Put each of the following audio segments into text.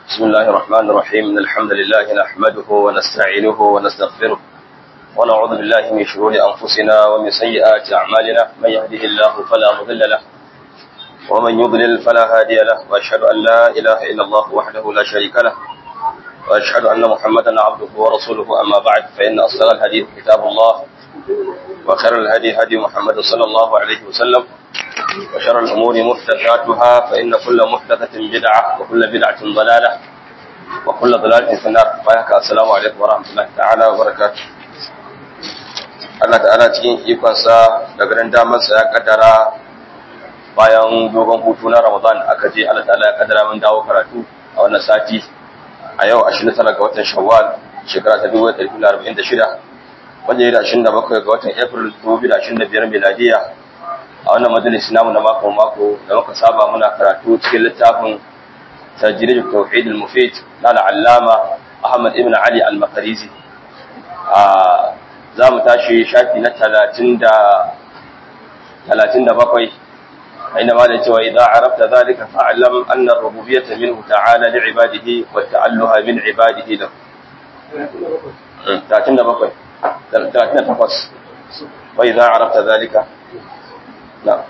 بسم الله الرحمن الرحيم إن الحمد لله نحمده ونستعينه ونستغفره ونعوذ بالله من شرور أنفسنا ومن سيئات أعمالنا من يهده الله فلا مضل له ومن يضلل فلا هادي له وأشهد أن لا إله إلا الله وحده لا شريك له وأشهد أن محمدا عبده ورسوله أما بعد فإن أصدق الحديث كتاب الله وخير الهدي هدي محمد صلى الله عليه وسلم وشر الأمور محدثاتها فإن كل محدثة بدعة وكل بدعة ضلالة وكل ضلالة في النار فيك السلام عليكم ورحمة الله تعالى وبركاته Allah ta'ala cikin ikonsa da garin damarsa ya kaddara bayan dogon hutu na Ramadan aka je Allah ta'ala ya kaddara mun dawo karatu a wannan sati a yau 29 ga watan Shawwal shekara ta 1946 wanda ya da 27 ga watan April 2025 miladiya a wannan majalisi namu na mako mako da muka saba muna karatu cikin littafin tajrid tauhid al-mufid na al-allama Ahmad ibn Ali al-Makarizi a za mu tashi shafi na 30 da 37 inda ma da cewa idan arafta zalika fa'lam anna ar-rububiyyah minhu ta'ala li'ibadihi wa ta'alluha min ibadihi lahu 37 38 wa idan arafta zalika نعم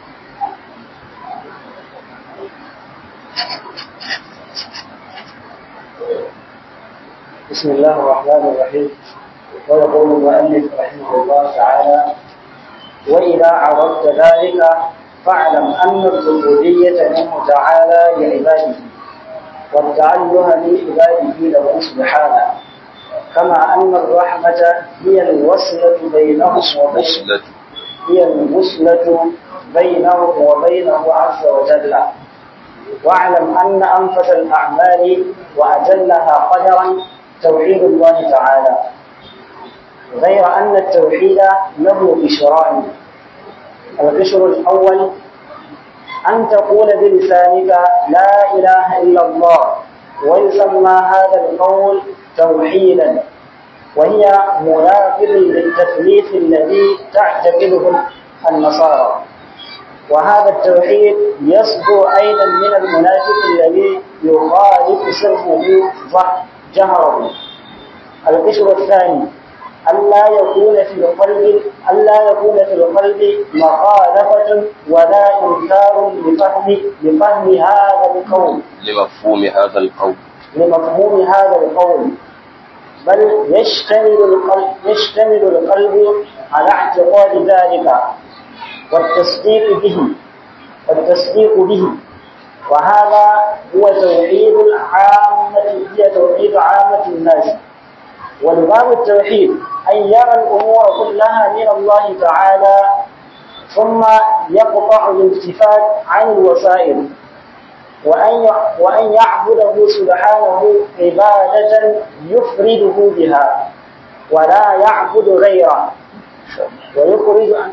بسم الله الرحمن الرحيم ويقول المؤلف رحمه الله تعالى وإذا عرفت ذلك فاعلم أن العبودية منه تعالى لعباده والتعله لعباده له سبحانه كما أن الرحمة هي الوصلة بينهم وبين هي الوصلة بينه وبينه عز وجل واعلم أن أنفس الأعمال وأجلها قدرا توحيد الله تعالى غير أن التوحيد له قشران القشر الأول أن تقول بلسانك لا إله إلا الله ويسمى هذا القول توحيدا وهي منافذ للتثليث الذي تعتقده النصارى وهذا التوحيد يصدر أيضا من المنافق الذي يخالف سره جهره القشر الثاني ألا يكون في القلب ألا يكون في القلب مخالفة ولا إنكار لفهم لفهم هذا القول لمفهوم هذا القول لمفهوم هذا القول بل يشتمل القلب يشتمل القلب على اعتقاد ذلك والتصديق به والتصديق به وهذا هو توحيد العامة هي توحيد عامة الناس والباب التوحيد أن يرى الأمور كلها من الله تعالى ثم يقطع الالتفات عن الوسائل وأن وأن يعبده سبحانه عبادة يفرده بها ولا يعبد غيره ويخرج عن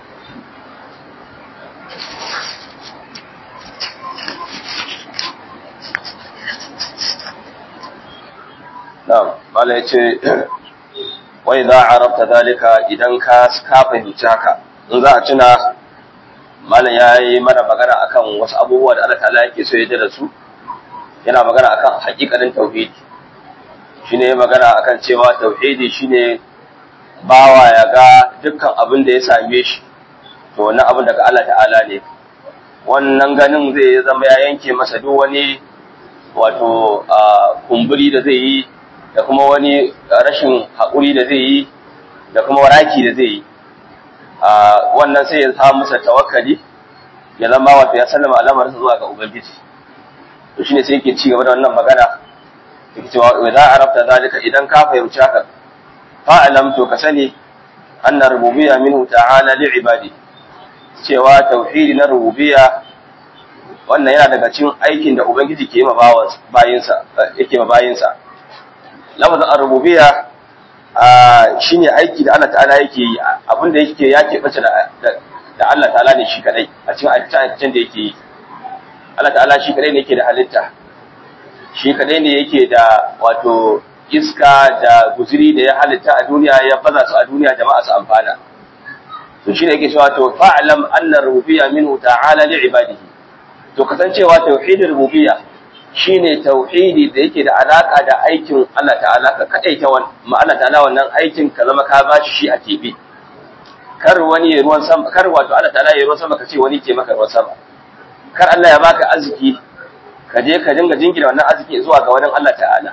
na'am mala yace wai za a rabta zalika idan ka ka fahimci haka in za a tuna malam ya yi mana magana akan wasu abubuwa da Allah ta'ala yake so ya da su yana magana akan hakikanin tauhidi shine ya magana akan cewa tauhidi shine bawa ya ga dukkan abin da ya same shi to wannan abin daga Allah ta'ala ne wannan ganin zai zama ya yanke masa duk wani wato kumburi da zai yi da kuma wani rashin haƙuri da zai yi da kuma raki da zai yi wannan sai ya samu masa tawakkali ya zama wato ya sallama al'amarinsa zuwa ga ubangiji to shine sai yake ci gaba da wannan magana yake cewa idza arafta zalika idan ka fahimci haka fa'alam to ka sani anna rububiyya minhu ta'ala li ibadi cewa tauhidi na rububiyya wannan yana daga cikin aikin da ubangiji ke yi ma bayinsa yake ma bayinsa lafazin ar-rububiyya shine aiki da Allah ta'ala yake yi abinda yake yake bace da da Allah ta'ala ne shi kadai a cikin aikacen da yake yi Allah ta'ala shi kadai ne yake da halitta shi kadai ne yake da wato iska da guzuri da ya halitta a duniya ya baza su a duniya jama'a su amfana to shine yake cewa to fa'lam anna rububiyya minhu ta'ala li ibadihi to kasancewa tauhidin rububiyya shine tauhidi da yake da alaka da aikin Allah ta'ala ka kadaita wannan ma Allah ta'ala wannan aikin ka zama ka bashi shi a tibi kar wani ya ruwan sama kar wato Allah ta'ala ya ruwan sama ka ce wani ke maka ruwan sama kar Allah ya baka arziki ka je ka dinga jingina wannan arziki zuwa ga wani Allah ta'ala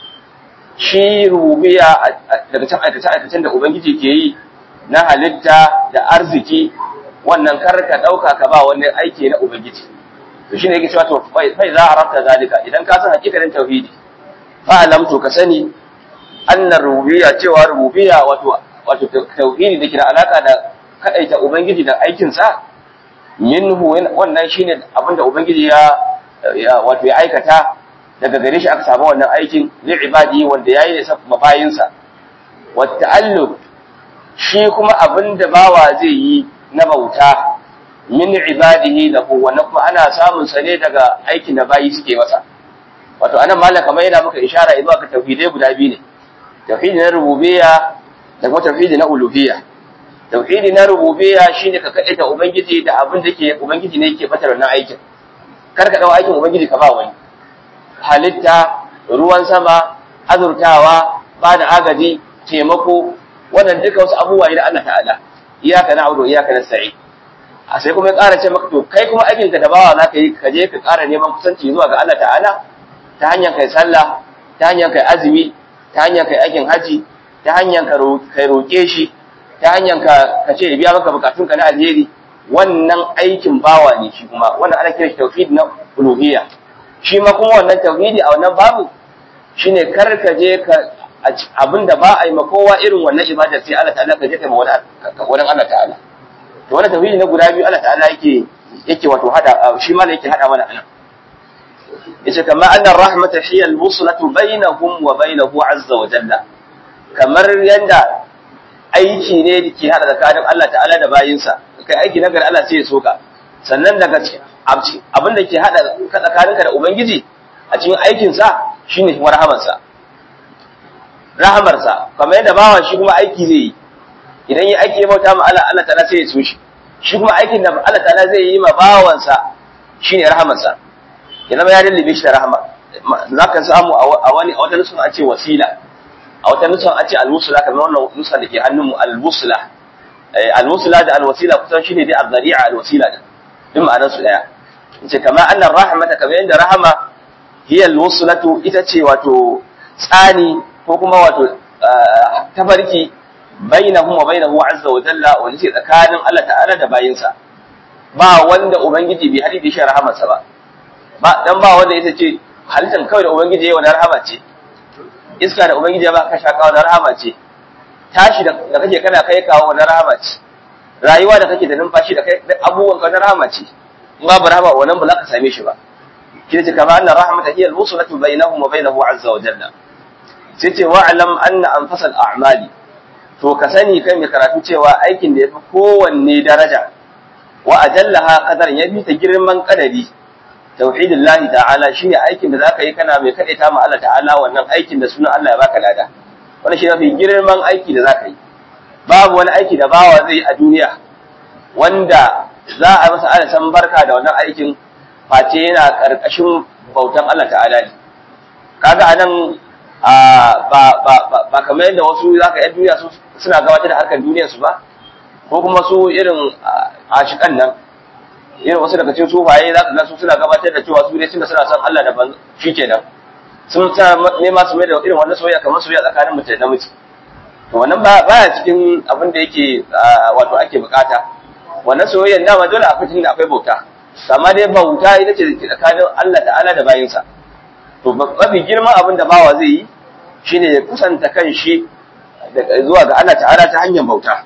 shi rubiya daga can aikace aikacen da ubangiji ke yi na halitta da arziki wannan kar ka dauka ka ba wani aiki na ubangiji to shine yake cewa to fai za a rabta zalika idan ka san hakikarin tauhidi fa alam to ka sani annar rububiyya cewa rububiyya wato wato tauhidi da ke da alaka da kadaita ubangiji da aikin sa minhu wannan shine abinda ubangiji ya wato ya aikata daga gare shi aka samu wannan aikin li ibadi wanda yayi ne sa mabayin sa wa ta'alluq shi kuma abinda bawa zai yi na bauta min ibadihi lahu wannan kuma ana samun sa ne daga aikin da bayi suke masa wato anan malaka mai yana maka ishara zuwa ka tauhidai guda biyu ne tauhidi na rububiyya da kuma tauhidi na uluhiyya tauhidi na rububiyya shine ka kadaita ubangiji da abin da ke ubangiji ne yake fatar wannan aikin kar ka dawo aikin ubangiji ka ba wani halitta ruwan sama azurtawa ba da agaji taimako wannan duka wasu abubuwa ne da Allah ta'ala iyaka na'budu iyaka nasta'in a sai kuma ya ƙara ce maka to kai kuma aikin ka da bawa za ka yi ka je ka ƙara neman kusanci zuwa ga Allah ta'ala ta hanyar kai sallah ta hanyar kai azumi ta hanyar kai aikin haji ta hanyar kai roƙe shi ta hanyar ka ka ce biya maka bukatun ka na alheri wannan aikin bawa ne shi kuma wannan ana kiran shi tauhid na uluhiyya shi ma kuma wannan tauhidi a wannan babu shine kar ka je ka abinda ba a yi ma kowa irin wannan ibadar sai Allah ta'ala ka je kai ma wani Allah ta'ala to wannan tauhidi na guda biyu Allah ta'ala yake yake wato hada shi ma yake hada mana anan yace kama anna rahmata hiya al-wuslatu bainahum wa bainahu azza wa jalla kamar yanda aiki ne da ke hada tsakanin Allah ta'ala da bayinsa kai aiki na gari Allah sai ya soka sannan daga abin da ke hada tsakaninka da ubangiji a cikin aikin sa shine rahamarsa rahamarsa kamar yadda bawa shi kuma aiki zai yi idan yi aiki ya bauta ma Allah Allah ta'ala sai ya so shi shi kuma aikin da Allah ta'ala zai yi ma bawansa shine rahamarsa ya zama ya dallabe shi da rahama za ka samu a wani a wata nusun a ce wasila a wata nusun a ce alwusula kamar wannan nusa da ke hannun mu alwusula alwusula da alwasila kusan shine dai azzari'a alwasila da duk ma'anar su daya ce kama annar rahmata kamar yadda rahama hiya alwusulatu ita ce wato tsani ko kuma wato tafarki bainahum wa bainahu azza wa jalla wanda ce tsakanin Allah ta'ala da bayinsa ba wanda ubangiji bai hadi da shi rahamarsa ba ba dan ba wanda ita ce halittar kawai da ubangiji yayi wannan rahama ce iska da ubangiji ya ba ka shaka wannan rahama ce tashi da kake kana kai kawo wannan rahama ce rayuwa da kake da numfashi da kai abubuwan ka wannan rahama ce in babu rahama wannan ba za ka same shi ba kina ce kama anna rahmata hiya al-wuslatu bainahum wa bainahu azza wa jalla sai ce wa'lam anna anfasal a'mali to ka sani kai mai karatu cewa aikin da yafi kowanne daraja wa ajallaha qadar yafi ta girman kadari tauhidillahi ta'ala shine aikin da zaka yi kana mai kadaita ma Allah ta'ala wannan aikin da sunan Allah ya baka lada wannan shi mafi girman aiki da zaka yi babu wani aiki da bawa zai yi a duniya wanda za a masa ala san barka da wannan aikin face yana karkashin bautan Allah ta'ala ne kaga anan ba ba ba kamar yadda wasu zaka yi duniya su suna gabatar da harkar duniyar su ba ko kuma su irin ashikan nan irin wasu daga cikin sufaye za ka ga su suna gabatar da cewa su dai tunda suna son Allah da ban shikenan sun sa nema su mai da irin wannan soyayya kamar soyayya tsakanin mutum da namiji to wannan ba baya cikin abin da yake wato ake bukata wannan soyayya dama dole akwai tunda akwai bauta amma dai bauta ita ce tsakanin Allah ta'ala da bayinsa to mafi girman abin da bawa zai yi shine ya kusanta kan shi zuwa ga Allah ta'ala ta hanyar bauta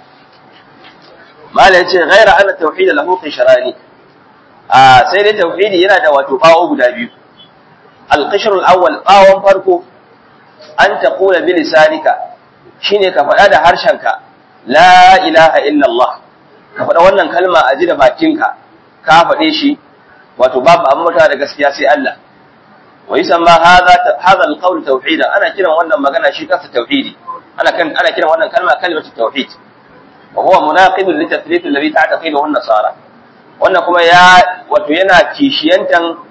mala yace ghaira anna tauhid lahu qishrani a sai dai tauhidi yana da wato bawo guda biyu al-qishr al-awwal bawon farko an taqula bi lisanika shine ka faɗa da harshenka la ilaha illa Allah ka faɗa wannan kalma a ji da bakinka ka faɗe shi wato babu abin mutuwa da gaskiya sai Allah wa yusamma hadha hadha al-qawl tauhida ana kiran wannan magana shi kansa tauhidi ana kan ana kiran wannan kalma kalimatu tauhid wa huwa munaqid li tathlith alladhi ta'taqidu an-nasara wannan kuma ya wato yana kishiyantan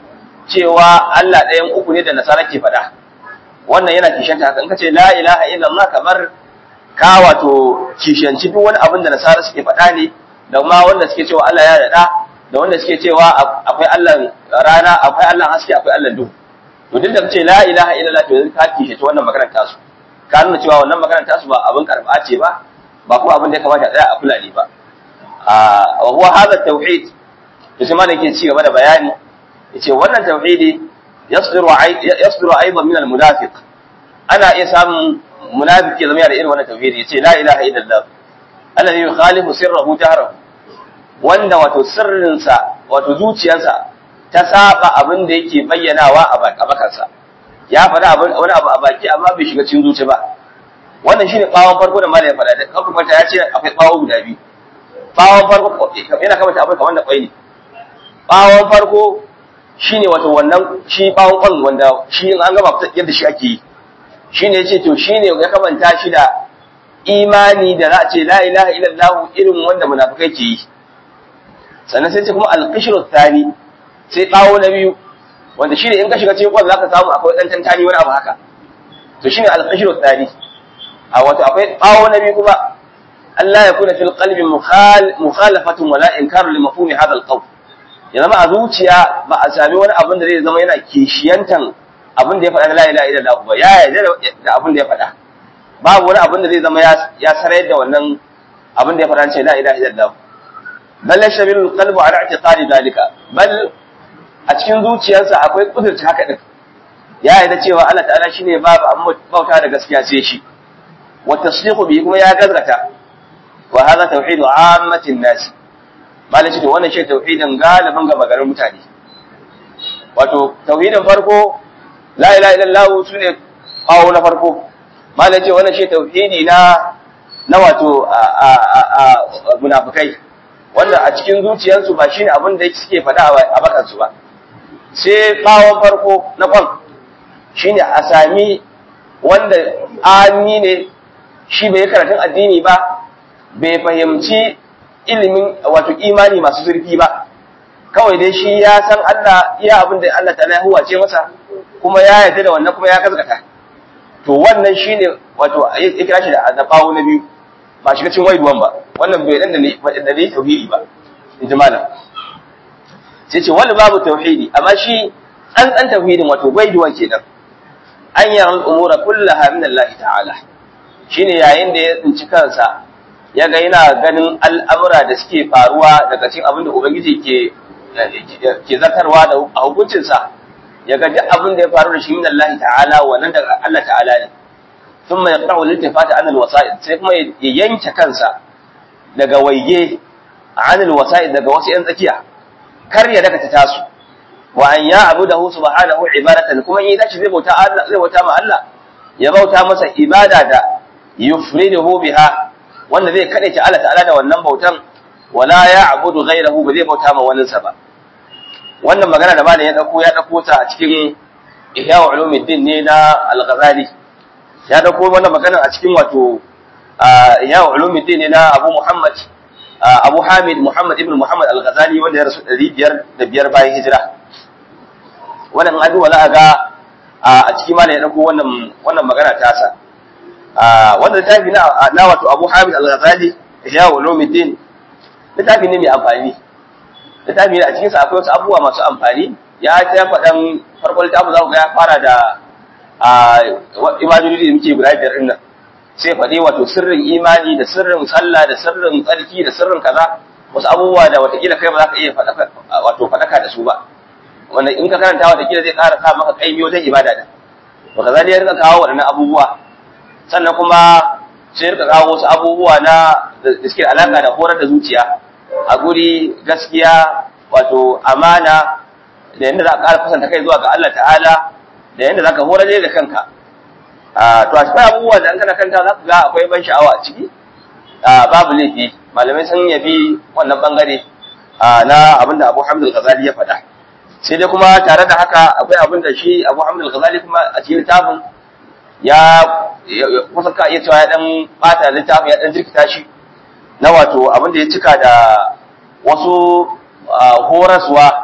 cewa Allah ɗayan uku ne da nasara ke faɗa wannan yana kishanta haka in ka ce la ilaha illallah kamar ka wato kishanci duk wani abin da nasara suke faɗa ne da ma wanda suke cewa Allah ya daɗa da wanda suke cewa akwai Allah rana akwai Allah haske akwai Allah duhu to duk da kace la ilaha illallah to yanzu ka kishanci wannan maganar tasu ka nuna cewa wannan maganar tasu ba abin karɓa ce ba ba kuma abin da ya kamata a tsaya a kula ne ba wa huwa hadha tauhid to sai malam yake ci gaba da bayani yace wannan tauhidi yasdiru yasdiru aidan min al-munafiq ana iya samun munafiki zama da irin wannan tauhidi yace la ilaha illallah alladhi yukhalifu sirrahu jahrahu wanda wato sirrinsa wato zuciyarsa ta saba abin da yake bayyanawa a bakansa ya faɗa wani abu a baki amma bai shiga cikin zuci ba wannan shine bawon farko da malai ya faɗa da kafin ya ce akwai bawo guda biyu bawon farko yana kamata abin kamar da kwai ne bawon farko shine wato wannan shi bawon kwan wanda shi in an gama yadda shi ake yi shine yace to shine ya kamanta shi da imani da za a ce la ilaha illallah irin wanda munafikai ke yi sannan sai ce kuma alqishru thani sai bawo na biyu wanda shine in ka shiga cikin kwan zaka samu akwai dan tantani wani abu haka to shine alqishru thani a wato akwai bawo na biyu kuma Allah ya kuna fil qalbi mukhalafatun wala inkaru li mafhumi hadha alqawl ya zama a zuciya ba a sami wani abin da zai zama yana kishiyantan abin da ya faɗa na la ilaha illallah ba ya yarda da abin da ya faɗa babu wani abin da zai zama ya sarayar da wannan abin da ya faɗa ce la ilaha illallah bal yashmilu qalbu ala i'tiqadi dalika bal a cikin zuciyarsa akwai kudurci haka din ya yarda cewa Allah ta'ala shine babu amma bauta da gaskiya sai shi wa tasdiqu bi kuma ya gazgata wa hadha tauhidu ammatin nas malai ce to wannan shi tauhidin galibin gaba garin mutane wato tauhidin farko la ilaha illallah sune kawo na farko malai ce wannan shi tauhidi na na wato munafikai wanda a cikin zuciyarsu ba shine abin da suke faɗa a bakansu ba sai bawon farko na kwan shine a sami wanda ami ne shi bai karatun addini ba bai fahimci ilimin wato imani masu zurfi ba kawai dai shi ya san Allah iya abin da Allah ta'ala ya huwace masa kuma ya yarda da wannan kuma ya gazgata to wannan shine wato ya kira shi da azabawo na biyu ba shiga cikin waiduwan ba wannan bai dan da ne da ne tauhidi ba in ji malam sai ce wani babu tauhidi amma shi tsantsan tauhidin wato waiduwan kenan an yi al'umura kullaha min Allah ta'ala shine yayin da ya tsinci kansa ya ga yana ganin al'amura da suke faruwa daga cikin abin da ubangiji ke ke zartarwa da a hukuncinsa ya ga duk abin da ya faru da shi min Allah ta'ala wannan daga Allah ta'ala ne ثم يقطع الالتفات عن الوسائل sai kuma ya yanke kansa daga waige عن الوسائل daga wasu yan tsakiya kar ya daga ta tasu wa an ya abudahu subhanahu ibadatan kuma in tashi zai bauta Allah zai bauta ma Allah ya bauta masa ibada da yufriduhu biha wanda zai kade ta Allah ta'ala da wannan bautan wala ya abudu ghayrahu ba zai bauta ma wani sa ba wannan magana da malam ya dauko ya dauko ta a cikin ihya ulumuddin ne na al-ghazali ya dauko wannan magana a cikin wato ihya ulumuddin ne na Abu Muhammad Abu Hamid Muhammad ibn Muhammad al-Ghazali wanda ya rasu 505 bayan hijira wannan adu wala ga a cikin malam ya dauko wannan wannan magana ta sa wannan littafi na na wato Abu Hamid al-Ghazali ihya ulumuddin littafi ne mai amfani littafi ne a cikin sa akwai wasu abubuwa masu amfani ya ta faɗan farkon littafin za ku ga ya fara da imajoji da muke guda biyar ɗin nan sai faɗi wato sirrin imani da sirrin sallah da sirrin tsarki da sirrin kaza wasu abubuwa da watakila kai ba za ka iya wato faɗaka da su ba wanda in ka karanta watakila zai ƙara sa maka ƙaimi wajen ibada da to kaza ne ya rika kawo waɗannan abubuwa sannan kuma sai rika kawo wasu abubuwa na da suke alaƙa da horar da zuciya a guri gaskiya wato amana da yadda za ka ƙara kusanta kai zuwa ga Allah ta'ala da yadda za ka horar da kanka to a cikin abubuwa da an kana kanta za ka ga akwai ban sha'awa a ciki babu laifi malamai sun yabi wannan bangare na abin da abu hamdul ghazali ya faɗa sai dai kuma tare da haka akwai abin da shi abu hamdul ghazali kuma a cikin littafin ya kusa ka iya cewa ya dan bata littafin ya dan jirkita shi na wato abin da ya cika da wasu horaswa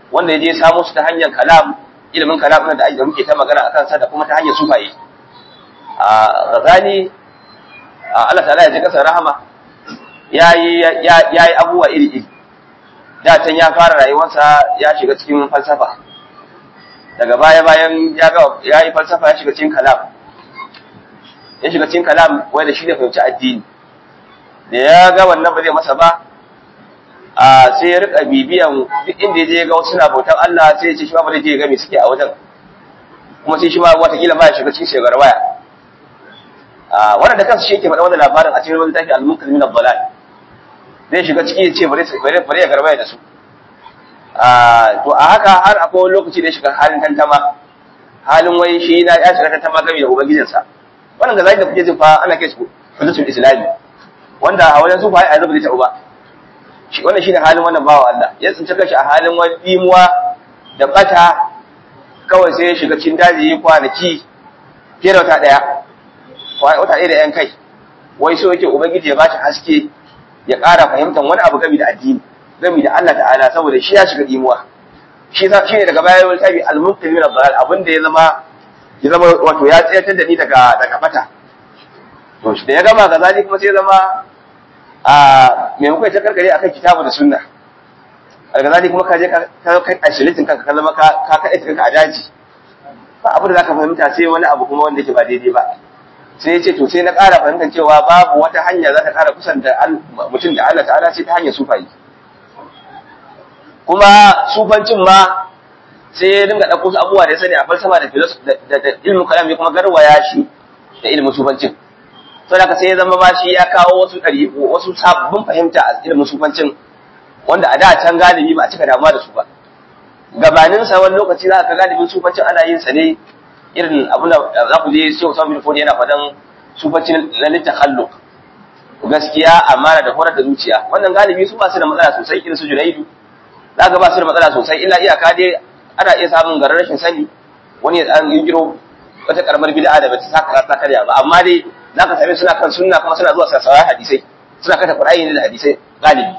wanda ya je samo su ta hanyar kalam ilimin kalam da ake muke ta magana akan sa da kuma ta hanyar sufaye a Ghazali Allah ta'ala ya ji kasar rahama yayi yayi abubuwa iri iri da can ya fara rayuwarsa ya shiga cikin falsafa daga baya bayan ya ga yayi falsafa ya shiga cikin kalam ya shiga cikin kalam wai da shi da fahimci addini da ya ga wannan ba zai masa ba a sai ya rika bibiyan duk inda ya je ga wasu na bautan Allah sai ya ce shi ma ba zai je ga me suke a wajen kuma sai shi ma watakila ma ya shiga cikin shegar waya a wannan da kansa shi yake faɗa wannan labarin a cikin wani tafi al-munkar min ad-dalal zai shiga ciki ya ce bare bare ya garbaya da su a to a haka har akwai wani lokaci da ya shiga halin tantama halin wai shi na ya shiga tantama game da ubangijinsa wannan ga zai da kuke jin fa ana kai su hujjatul islami wanda a wajen su fa ai azabi ta uba shi wannan shine halin wannan bawa Allah ya tsinci kanshi a halin wani dimuwa da bata kawai sai ya shiga cikin daji kwanaki fiye da wata daya wata ɗaya da yan kai wai so yake ubangiji ya bashi haske ya ƙara fahimtar wani abu gami da addini gami da Allah ta'ala saboda shi ya shiga dimuwa shi ne daga baya wani tabi al-mufti min ad-dalal abin da ya zama ya zama wato ya tsayatar da ni daga daga bata to shi da ya gama gazali kuma sai ya zama a maimakon ta karkare akan kitabu da sunna al-gazali kuma ka je ka kai ashilitin kanka ka zama ka ka kai kanka a daji ba abu da zaka fahimta sai wani abu kuma wanda yake ba daidai ba sai ya ce to sai na ƙara fahimtar cewa babu wata hanya za ta ƙara kusanta mutum da Allah ta'ala sai ta hanyar sufayi kuma sufancin ma sai ya dinga ɗauko su abubuwa da ya sani a falsafa da da ilmin kalam ya kuma garwaya shi da ilmin sufancin sai haka sai ya zama ba shi ya kawo wasu ɗari wasu sabbin fahimta a ilmin sufancin wanda a da can galibi ba a cika damuwa da su ba gabanin sa wani lokaci za ka galibin sufancin ana yin sa ne irin abin da za ku je sai Usman bin Fodi yana fadan sufancin na littahalluq gaskiya amana da horar da zuciya wannan galibi su ba su da matsala sosai irin su Junaidu za ka ba su da matsala sosai illa iyaka dai ana iya samun garin rashin sani wani ya an kiro wata karamar bid'a da bata saka ta karya ba amma dai za ka same suna kan sunna kuma suna zuwa sassawa hadisai suna kata Qur'ani ne da hadisai galibi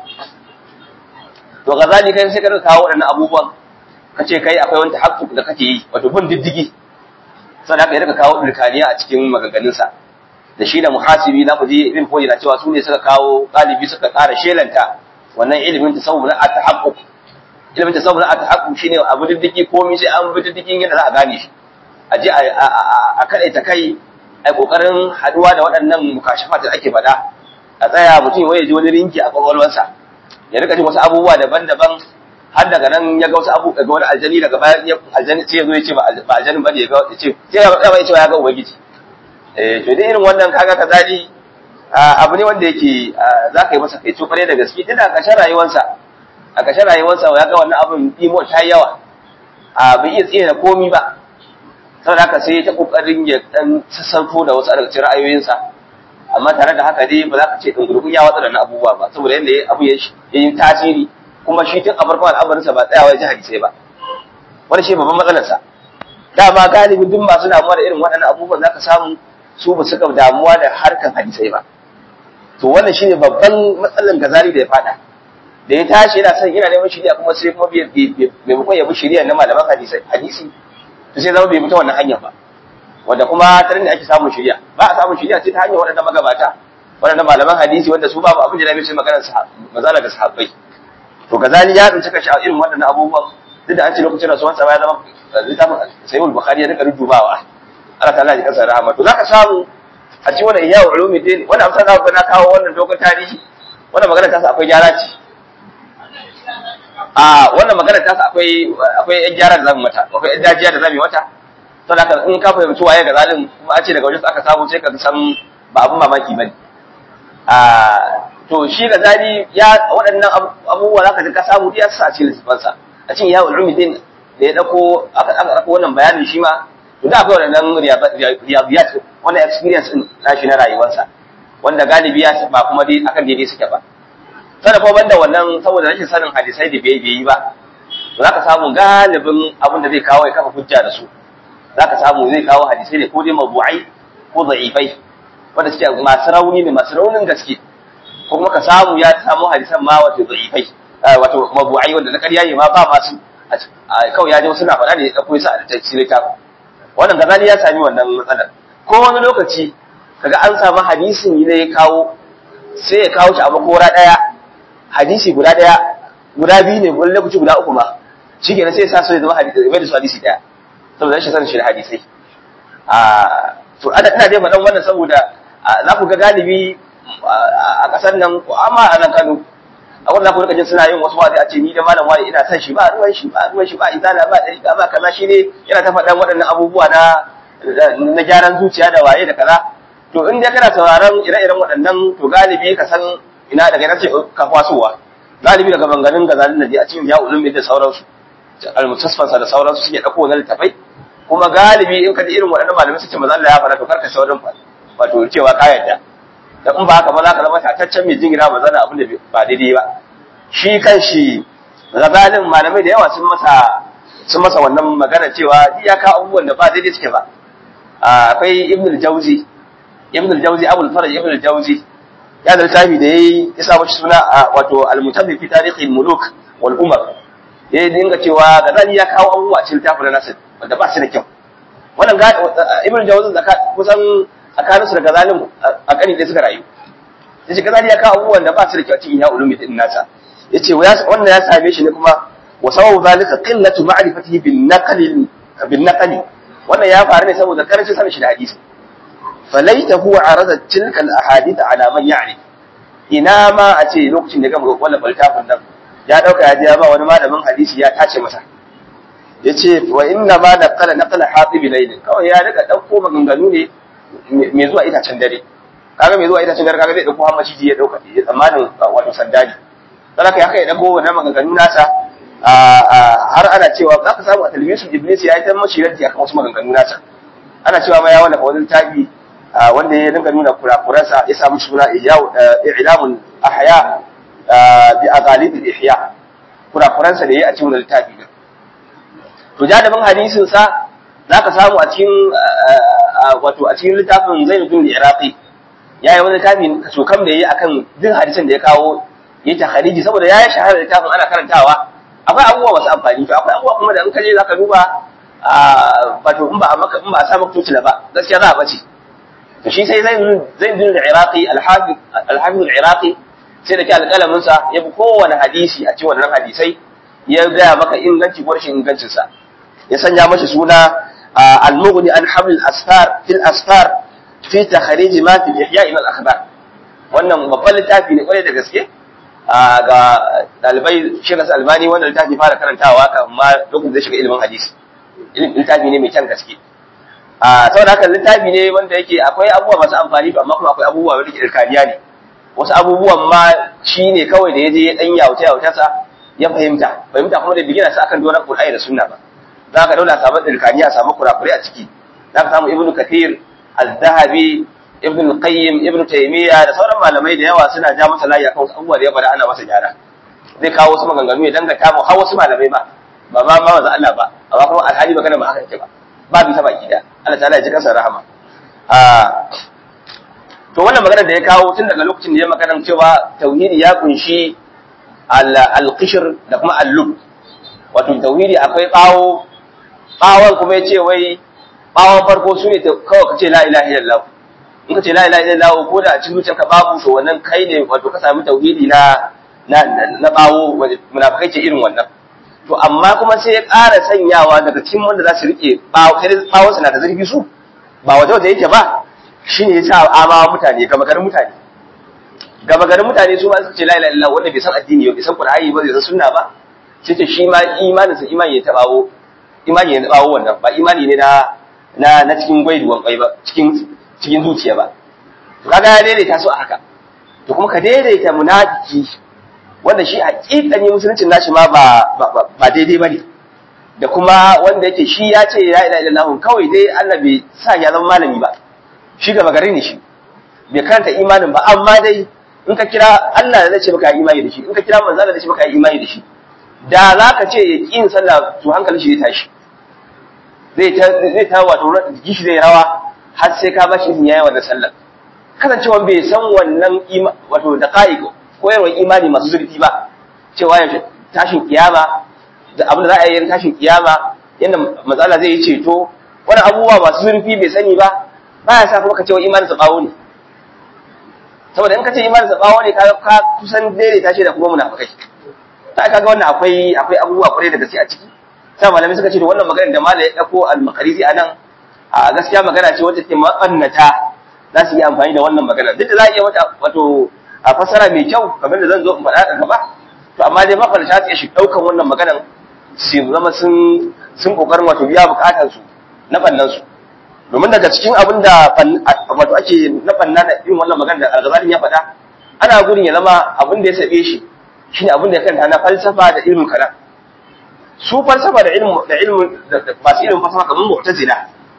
to gazali kai sai ka kawo waɗannan abubuwan ka ce kai akwai wani tahakkuk da kake yi wato bin diddigi sannan haka ya rika kawo dirkaniya a cikin maganganunsa da shi da muhasibi na kuje ibn foyi na cewa su ne suka kawo galibi suka ƙara shelanta wannan ilimin tasawuf na at-tahaqquk ilimin tasawuf na at-tahaqquk shine abu diddigi komai sai an bi diddigin yadda za a gane shi a je a kadaita kai ai kokarin haduwa da waɗannan mukashafat da ake faɗa a tsaya mutum ya ji wani rinki a kwakwalwarsa ya rika jin wasu abubuwa daban-daban har daga nan ya ga wasu abu daga wani aljani daga bayan ya aljani sai ya zo ya ce ba aljanin bane ya ga ya ce sai ya ba ya ce ya ga ubangiji eh to dai irin wannan kaga kazali abu ne wanda yake za ka yi masa kai tsofare da gaske tunda a ƙarshen rayuwarsa a ƙarshen rayuwarsa ya ga wannan abin imo ta yawa a bai iya tsina komi ba saboda haka sai ta kokarin ya dan sassauto da wasu daga cikin ra'ayoyinsa amma tare da haka dai ba za ka ce dungurgun ya watsa da abubuwa ba saboda yadda abu ya yi tasiri kuma shi tun a farkon al'amarinsa ba tsayawa ya ji hadisai ba wani shi babban matsalarsa dama galibi duk masu damuwa da irin waɗannan abubuwan zaka samu su ba suka damuwa da harkan hadisai ba to wannan shine babban matsalar gazali da ya fada da ya tashi yana son yana neman shiriya kuma sai kuma maimakon ya bi shiriya na malaman hadisai hadisi to sai zama bai bi ta wannan hanyar ba wanda kuma ta ne ake samun shiriya ba a samun shiriya sai ta hanyar waɗannan magabata waɗannan malaman hadisi wanda su babu abin da na sai maganar mazala ga sahabbai to gazali ya tsinci kashi a irin waɗannan abubuwan duk da an ce lokacin rasuwan sa ya zama littafin sayyid bukhari ya rika rububawa Allah ta'ala ya kasa rahama to zaka samu a cikin wannan ihya ulumuddin wannan amsa za ku na kawo wannan dogon tarihi wannan magana ta sa akwai gyara ce a wannan magana ta sa akwai akwai yan gyara da zamu mata akwai yan dajiya da zamu yi mata to da in ka fahimci waye ga zalim kuma a ce daga wajen aka samu sai ka san ba abun mamaki bane a to shi ga zali ya waɗannan abubuwa za ka ji ka samu ya sa a cikin littafansa a cikin yawon rumidin da ya ɗauko aka ɗauko wannan bayanin shi ma to da akwai waɗannan riyadiyat wannan experience ɗin nashi na rayuwarsa wanda galibi ya ba kuma dai akan daidai suke ba sannan kuma banda wannan saboda rashin sanin hadisai da bai yi ba to za ka samu galibin abin da zai kawo ya kafa hujja da su za ka samu zai kawo hadisai ne ko dai mabu'ai ko da'ifai wanda suke masu rauni ne masu raunin gaske ko kuma ka samu ya samu hadisan ma wato da'ifai wato mabu'ai wanda na ƙarya ne ma ba masu kawai ya ji suna faɗa ne da kuma sa a cikin littafin wannan gazali ya sami wannan matsalar ko wani lokaci kaga an samu hadisin ne ya kawo sai ya kawo shi a makora ɗaya hadisi guda ɗaya guda biyu ne wani lokaci guda uku ma shi kenan sai ya sa su ya zama hadisi bai da su hadisi ɗaya saboda rashin sanin shi da hadisai to ana ina dai faɗan wannan saboda za ku ga galibi a ƙasar nan amma a nan Kano a wannan ku rika jin suna yin wasu wazi a ce ni da malam wani ina san shi ba ruwan shi ba ruwan shi ba izala ba dariƙa ba kaza shi ne yana ta faɗan waɗannan abubuwa na na gyaran zuciya da waye da kaza to in dai kana sauraron ire-iren waɗannan to galibi ka san ina daga ina ce ka kwasowa galibi daga banganin gazalin da a cikin ya ulumi da sauransu al-mutasfansa da sauransu suke ɗauko wani littafai kuma galibi in ka ji irin waɗannan malamai suke maza Allah ya faɗa to karka saurin wato cewa ka yarda da in ba haka ba za ka zama tataccen mai jingina ba zana abin da ba daidai ba shi kan shi gazalin malamai da yawa sun masa sun masa wannan magana cewa ya kawo abubuwan da ba daidai suke ba akwai ibn al-jawzi ibn al-jawzi abul faraj ibn al-jawzi ya da littafi da yayi ya sa mashi suna wato al-mutabbi fi tarihi al-muluk wal umar ya dinga cewa gazali ya kawo abubuwa cikin littafin nasir wanda ba su da kyau wannan ibn al-jawzi kusan tsakaninsu da gazalin a ƙani da suka rayu ya ce gazali ya kawo abubuwan da ba su da kyau cikin ya ulumi din nasa ya ce wannan ya same shi ne kuma wa sababu zalika qillatu ma'rifatihi bin naqli bin naqli wannan ya faru ne saboda karancin sanin shi da hadisi falaita huwa arada tilka al ahadith ala man ya'ni ina ma a ce lokacin da gama wannan baltafin nan ya dauka ya je ya ba wani malamin hadisi ya tace masa yace wa inna ma naqala naqala hatib layl kawai ya daga dauko maganganu ne mai zuwa itacen dare kaga mai zuwa itacen dare kaga zai dauko hammaci ya dauka ya tsammanin wato sandali dan haka ya kai dauko wannan maganganu nasa har ana cewa za ka samu a talbisu iblis ya yi ta mashi raddi akan wasu maganganu nasa ana cewa ma ya wanda wani tabi wanda ya dinga nuna kurakuransa ya samu suna i'lamun ahya bi aqalid al-ihya kurakuransa da yayi a cikin littafi to jadabin hadisin sa zaka samu a cikin wato a cikin littafin Zainuddin al-Iraqi yayi wani littafi so kam da yayi akan duk hadisin da ya kawo yayi takhariji saboda yayi shahara littafin ana karantawa akwai abubuwa masu amfani to akwai abubuwa kuma da in ka je zaka duba wato in ba a maka in ba a sa maka tutula ba gaskiya za a bace to shi sai Zainuddin al-Iraqi al-Hafiz al-Hafiz al-Iraqi sai da ke alƙalamin sa ya bi kowane hadisi a cikin wannan hadisai ya gaya maka inganci ko rashin ingancin sa ya sanya mashi suna المغني عن حمل الأسفار في الأسفار في تخريج ما في الإحياء من الأخبار wannan babban littafi ne kwarai da gaske ga dalibai shirin albani wanda littafi fara karantawa kan ma lokacin da shiga ilimin hadisi littafi ne mai kyan gaske a saboda haka littafi ne wanda yake akwai abubuwa masu amfani amma kuma akwai abubuwa wanda ke irkaniya ne wasu abubuwan ma shi ne kawai da ya je ya dan yauta yautarsa ya fahimta fahimta kuma da bigina sa akan donar Qur'ani da sunna ba za ka daula samu dirkani a samu kurakurai a ciki za ka samu ibnu kathir az-zahabi ibnu qayyim ibnu taymiya da sauran malamai da yawa suna ja masa layi akan wasu abubuwa da ya bada ana masa gyara zai kawo wasu maganganu ya dangata mu har wasu malamai ba ba ma ma manzo Allah ba amma kuma alhali magana ba haka yake ba ba bi ta baki da Allah ta'ala ya ji kansa rahama to wannan magana da ya kawo tun daga lokacin da ya magana cewa tauhidi ya kunshi al-qishr da kuma al-lub wato tauhidi akwai bawo bawon kuma ya ce wai bawon farko su ne kawai ka ce la ilaha illallah in ka ce la ilaha illallah ko da a cikin zuciyarka babu to wannan kai ne wato ka sami tauhidi na na na bawo munafikai ce irin wannan to amma kuma sai ya ƙara sanyawa daga cikin wanda za su rike bawo sai bawon na da zurfi su ba waje waje yake ba shine ya sa amawa mutane gama garin mutane gama garin mutane su ma suka ce la ilaha illallah wanda bai san addini ba bai san qur'ani ba bai san sunna ba sai ce shi ma imaninsa imani ya tabawo imani ya tabawo wannan ba imani ne na na na cikin gwaiduwan kwai ba cikin cikin zuciya ba to kaga ya daidaita su a haka to kuma ka daidaita munafiki wanda shi hakikani musuluncin nashi ma ba ba daidai bane da kuma wanda yake shi ya ce la ilaha illallah kawai dai Allah bai sa ya zama malami ba shi gaba gari ne shi bai karanta imanin ba amma dai in ka kira Allah da zai ce maka imani da shi in ka kira manzo da zai ce maka imani da shi da za ka ce ya ƙin sallah to hankalin shi zai tashi zai ta zai ta wato jiki shi zai rawa har sai ka bashi izini yayi wannan sallar kasancewa bai san wannan wato da qa'iq koyarwar imani masu zurfi ba cewa ya tashin kiyama da abin da za a yi tashin kiyama yadda matsala zai yi ceto wani abubuwa masu zurfi bai sani ba baya sa kuma ka ce wa imanin sa bawo ne saboda in ka ce imanin sa bawo ne ka kusan daidaita shi da kuma munafikai ta kaga wannan akwai akwai abubuwa kwarai da gaske a ciki sai malamai suka ce to wannan maganar da malai ya dauko al-maqrizi anan a gaskiya magana ce wacce take makannata za su yi amfani da wannan magana duk da za a iya mata wato a fasara mai kyau kamar da zan zo in faɗa a gaba to amma dai mafarta su iya shi ɗaukan wannan maganan su zama sun sun kokarin wato biya bukatar su na bannan su domin daga cikin abin da wato ake na banna da irin wannan magana da algazalin ya faɗa ana gudun ya zama abin da ya sabe shi shine abin da ya kanta na falsafa da ilmin kalam su falsafa da ilmin da ilmin masu ilmin falsafa kamar mu'tazila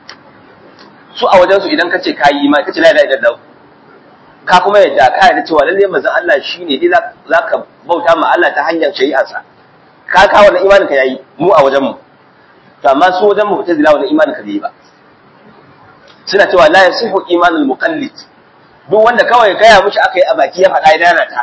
su a wajen su idan ka ce kayi ma ka ce la ilaha illallah ka kuma yadda ka yarda cewa lalle manzon Allah shine dai zaka bauta ma Allah ta hanyar shari'arsa ka ka wannan imanin ka yayi mu a wajen mu to amma su wajen mu ta zila wannan imanin ka bai ba suna cewa la yasihu imanul muqallid duk wanda kawai gaya mushi aka yi a baki ya faɗa ya dana ta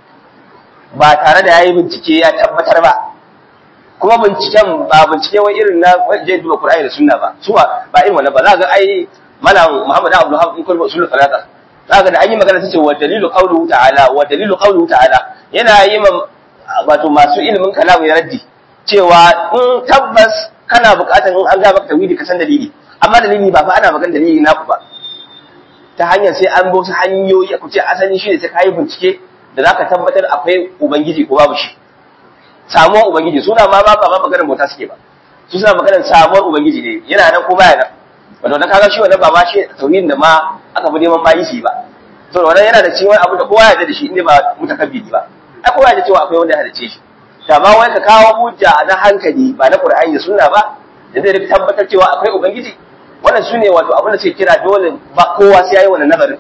ba tare da yayi bincike ya tabbatar ba kuma binciken ba bincike wai irin na wajen duba Qur'ani da Sunna ba su ba irin wannan ba za ga ai malam Muhammad Abdul Wahab in kullu usul salata zaka da an yi magana tace wa dalilu qawluhu ta'ala wa dalilu qawluhu ta'ala yana yi wato masu ilimin kalamu ya raddi cewa in tabbas kana buƙatar in an ga maka tawhidi ka san dalili amma dalili ba fa ana magana dalili naku ba ta hanyar sai an bi wasu hanyoyi ku ce asali shi ne sai kayi bincike da zaka tabbatar akwai ubangiji ko babu shi samuwar ubangiji suna ma ba ba maganar bauta suke ba su suna maganar samuwar ubangiji ne yana nan ko baya nan wato dan kaga shi wannan ba ma shi tauhidin da ma aka fi neman bayi shi ba to wannan yana da cikin abu da kowa ya da shi inda ba mutakabbiri ba ai kowa ya cewa akwai wanda ya halice shi to amma wai ka kawo hujja na hankali ba na Qur'ani da Sunna ba da zai tabbatar cewa akwai ubangiji wannan sune wato abin da suke kira dole ba kowa sai yayi wannan nazarin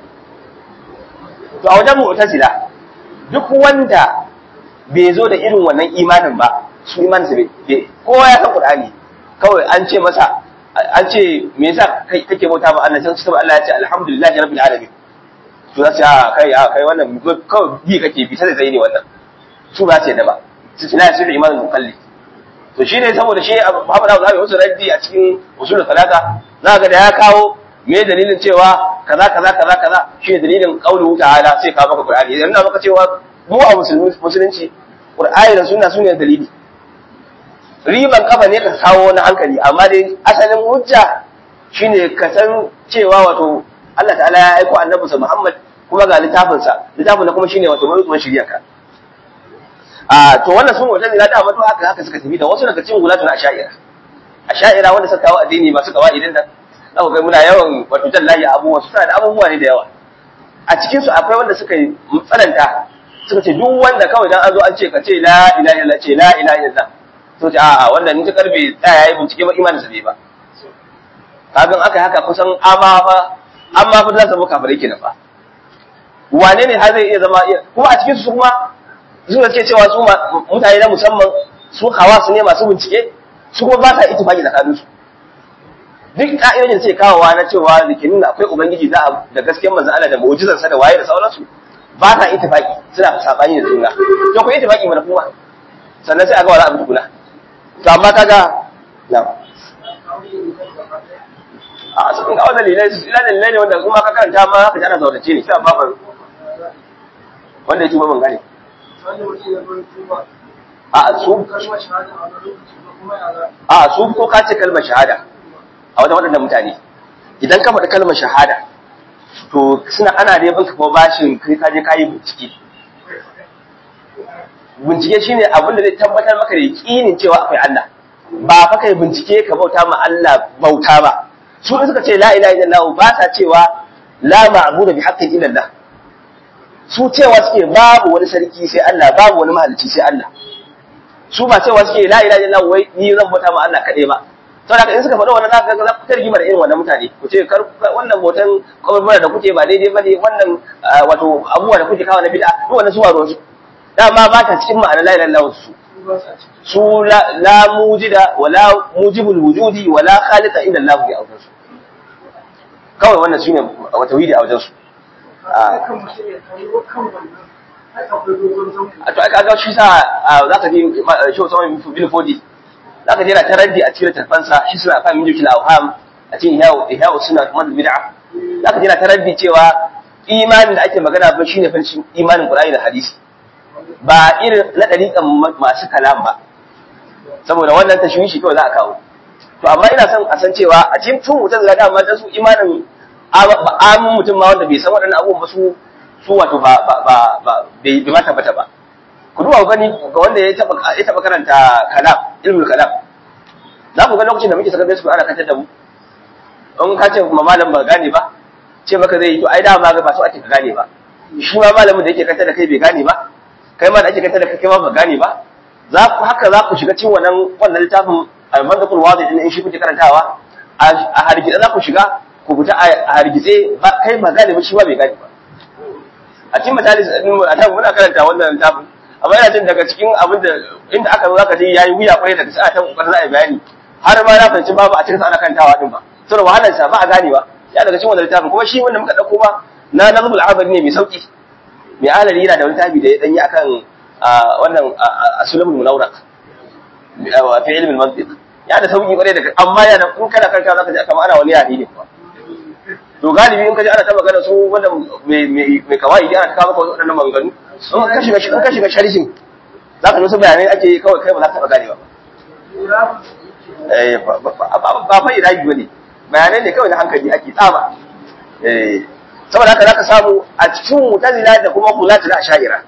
to a wajen mu'tazila duk wanda bai zo da irin wannan imanin ba su imaninsa bai kowa ya san Qur'ani kawai an ce masa an ce me yasa kake bauta ma Allah sai Allah ya ce alhamdulillahi rabbil alamin to za su a kai a kai wannan kawai bi kake bi sai zai ne wannan su ba ce da ba su na sirri imanin mukalli to shi ne saboda shi Muhammad Abu Zabi wasu raddi a cikin usul talata za ga da ya kawo me dalilin cewa kaza kaza kaza kaza shi ne dalilin qauluhu ta'ala sai ka maka Qur'ani idan na maka cewa mu a musulunci Qur'ani da sunna sune dalili riban kafa ne ka kawo wani hankali amma dai asalin hujja shine ka san cewa wato Allah ta'ala ya aiko annabinsa Muhammad kuma ga littafinsa littafin na kuma shine wato mai shirya ka a to wannan sun wata zira da mato haka haka suka tafi da wasu daga cikin gulatun asha'ira asha'ira wanda suka kawo addini masu kawa idan da za ku ga muna yawan wato jallahi abubuwa su suna da abubuwa ne da yawa a cikin su akwai wanda suka yi tsananta suka ce duk wanda kawai dan an zo an ce ka ce la ilaha illallah ce la ilaha illallah to ce a'a wannan ni ta karbe tsaya yayi bincike ba imanin sa bai ba kagan aka haka kusan amma fa amma fa za su muka fare kenan fa wane ne har zai iya zama kuma a cikin su kuma su da ce cewa su mutane na musamman su hawa su ne masu bincike su kuma ba sa ittifaki tsakanin su duk ka'idojin sai kawowa na cewa zikinin akwai ubangiji da da gaskiyar manzon Allah da mu'jizar sa da waye da sauransu ba sa ittifaki suna sabani da juna to ku ittifaki mana kuma sannan sai a ga wala abu tukuna to amma kaga na a sun ga wannan dalilai su ila dalilai ne wanda kuma ka karanta ma haka ana zaurace ne sai ba wanda ya tuba ban gane a su a su ko ka ce kalmar shahada a wajen waɗannan mutane idan ka faɗi kalmar shahada to suna ana da yabin kuma bashin kai ka je kayi bincike bincike shine abin da zai tabbatar maka da yakinin cewa akwai Allah ba fa kai bincike ka bauta ma Allah bauta ba su suka ce la ilaha illallah ba sa cewa la ma'budu bi haqqin illallah su cewa suke babu wani sarki sai Allah babu wani mahalicci sai Allah su ba cewa suke la ilaha illallah wai ni zan bauta ma Allah kadai ba saboda in suka faɗa wannan zaka ga za ku tarjima da irin wannan mutane ku ce kar wannan botan kaburbura da kuke ba daidai bane wannan wato abubuwa da kuke kawo na bid'a duk wannan su ba ruwansu dama ba ta cikin ma'anar la ilaha illallah su su la mujida wala mujibul wujudi wala khaliqa illa Allah bi awjan su kawai wannan shine wata widi a wajen su a to aka ga shi sa zaka ji shi Usman bin Fodi zaka je na taraddi a cikin tafansa shi suna fa min jikil awham a cikin ihya ihya suna kuma bid'a zaka je na taraddi cewa imanin da ake magana ba shine fa imanin Qur'ani da hadisi ba irin na dariƙan masu kalam ba saboda wannan tashwishi kawai za a kawo to amma ina son a san cewa a cikin tun mutum da dama da su imanin amin mutum ma wanda bai san waɗannan abubuwan ba su su wato ba ba ba ba bai ma tabbata ba ku duba gani ga wanda ya taba ya taba karanta kalam ilmul kalam za ku ga lokacin da muke saka su ana kantar da mu in ka ce kuma malam ba gane ba ce maka zai yi to ai da ma ga ba su ake ka gane ba shi ma malamin da yake kantar da kai bai gane ba kai ma da ake kantar da kai ma ba gane ba za ku haka za ku shiga cikin wannan wannan littafin al-manzaqul wadi din in shi kuke karantawa a hargitse za ku shiga ku fita a hargitse kai ba gane ba shi ba bai gane ba a cikin majalis din a nan muna karanta wannan littafin amma ina jin daga cikin abin da inda aka zo zaka je yayi wuya kwarai daga sai a ta kokarin za a yi bayani har ma na fahimci babu a cikin ana karantawa din ba saboda wahalar sa ba a gane ba ya daga cikin wannan littafin kuma shi wanda muka dauko ba na nazmul abadi ne mai sauki mai alali yana da wani tabi da ya danyi akan wannan asulamul munawraq fi ilmi al-mantiq ya da sauki kwarai daga amma ya da in kana karanta zaka ji kamar ana wani yare ne kuwa to galibi in ka ji ana ta magana su wanda mai kawai ana ta kawo maka waɗannan maganganu in ka shiga in ka shiga sharhin za ka wasu bayanai ake yi kawai kai ba za ka taɓa ganewa ba fa iraji ba ne bayanai ne kawai na hankali ake tsama saboda haka za ka samu a cikin mutazila da kuma kulatu na asha'ira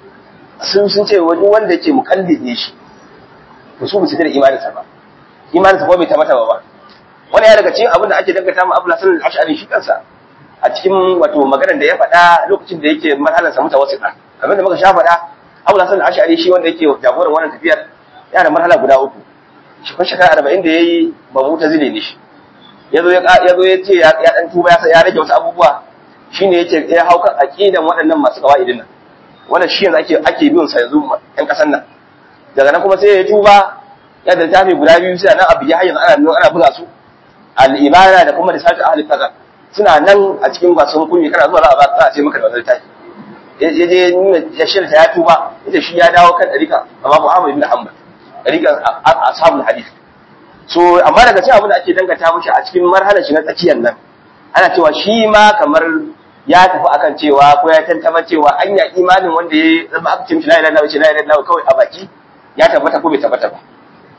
sun sun ce wani wanda yake mukallid ne shi to su ba su da imaninsa ba imaninsa kuma bai tabbata ba wani ya daga cikin abin da ake dangata ma Abu Hasan al-Ash'ari shi kansa a cikin wato maganar da ya faɗa lokacin da yake marhalar sa mutawassita kamar da muka sha faɗa Abu Hasan al-Ash'ari shi wanda yake jagoran wannan tafiyar yana da marhala guda uku shi kun shekara 40 da yayi ba mutazile ne shi yazo ya yazo ya ce ya dan tuba ya ya rage wasu abubuwa shine yake ya hauka aqidan waɗannan masu qawaidin nan wannan shi yanzu ake ake bin sa yanzu ƴan kasan nan daga nan kuma sai ya tuba ya da tafi guda biyu sai nan abu ya hayyan ana ana buga su al'ibada da kuma risatu ahli kaza suna nan a cikin wasan kunyi kana zuwa za a ba za a ce maka da wannan tafi ya je nuna ya shirta ya tuba ita shi ya dawo kan ɗarika amma Muhammad ibn Hanbal ɗarikan ashabul hadith so amma daga cikin abin da ake dangata mishi a cikin marhalar shi na tsakiyar nan ana cewa shi ma kamar ya tafi akan cewa ko ya tantama cewa anya imanin wanda ya zama aka ce mishi la ilaha illallah la ilaha illallah kawai a baki ya tabbata ko bai tabbata ba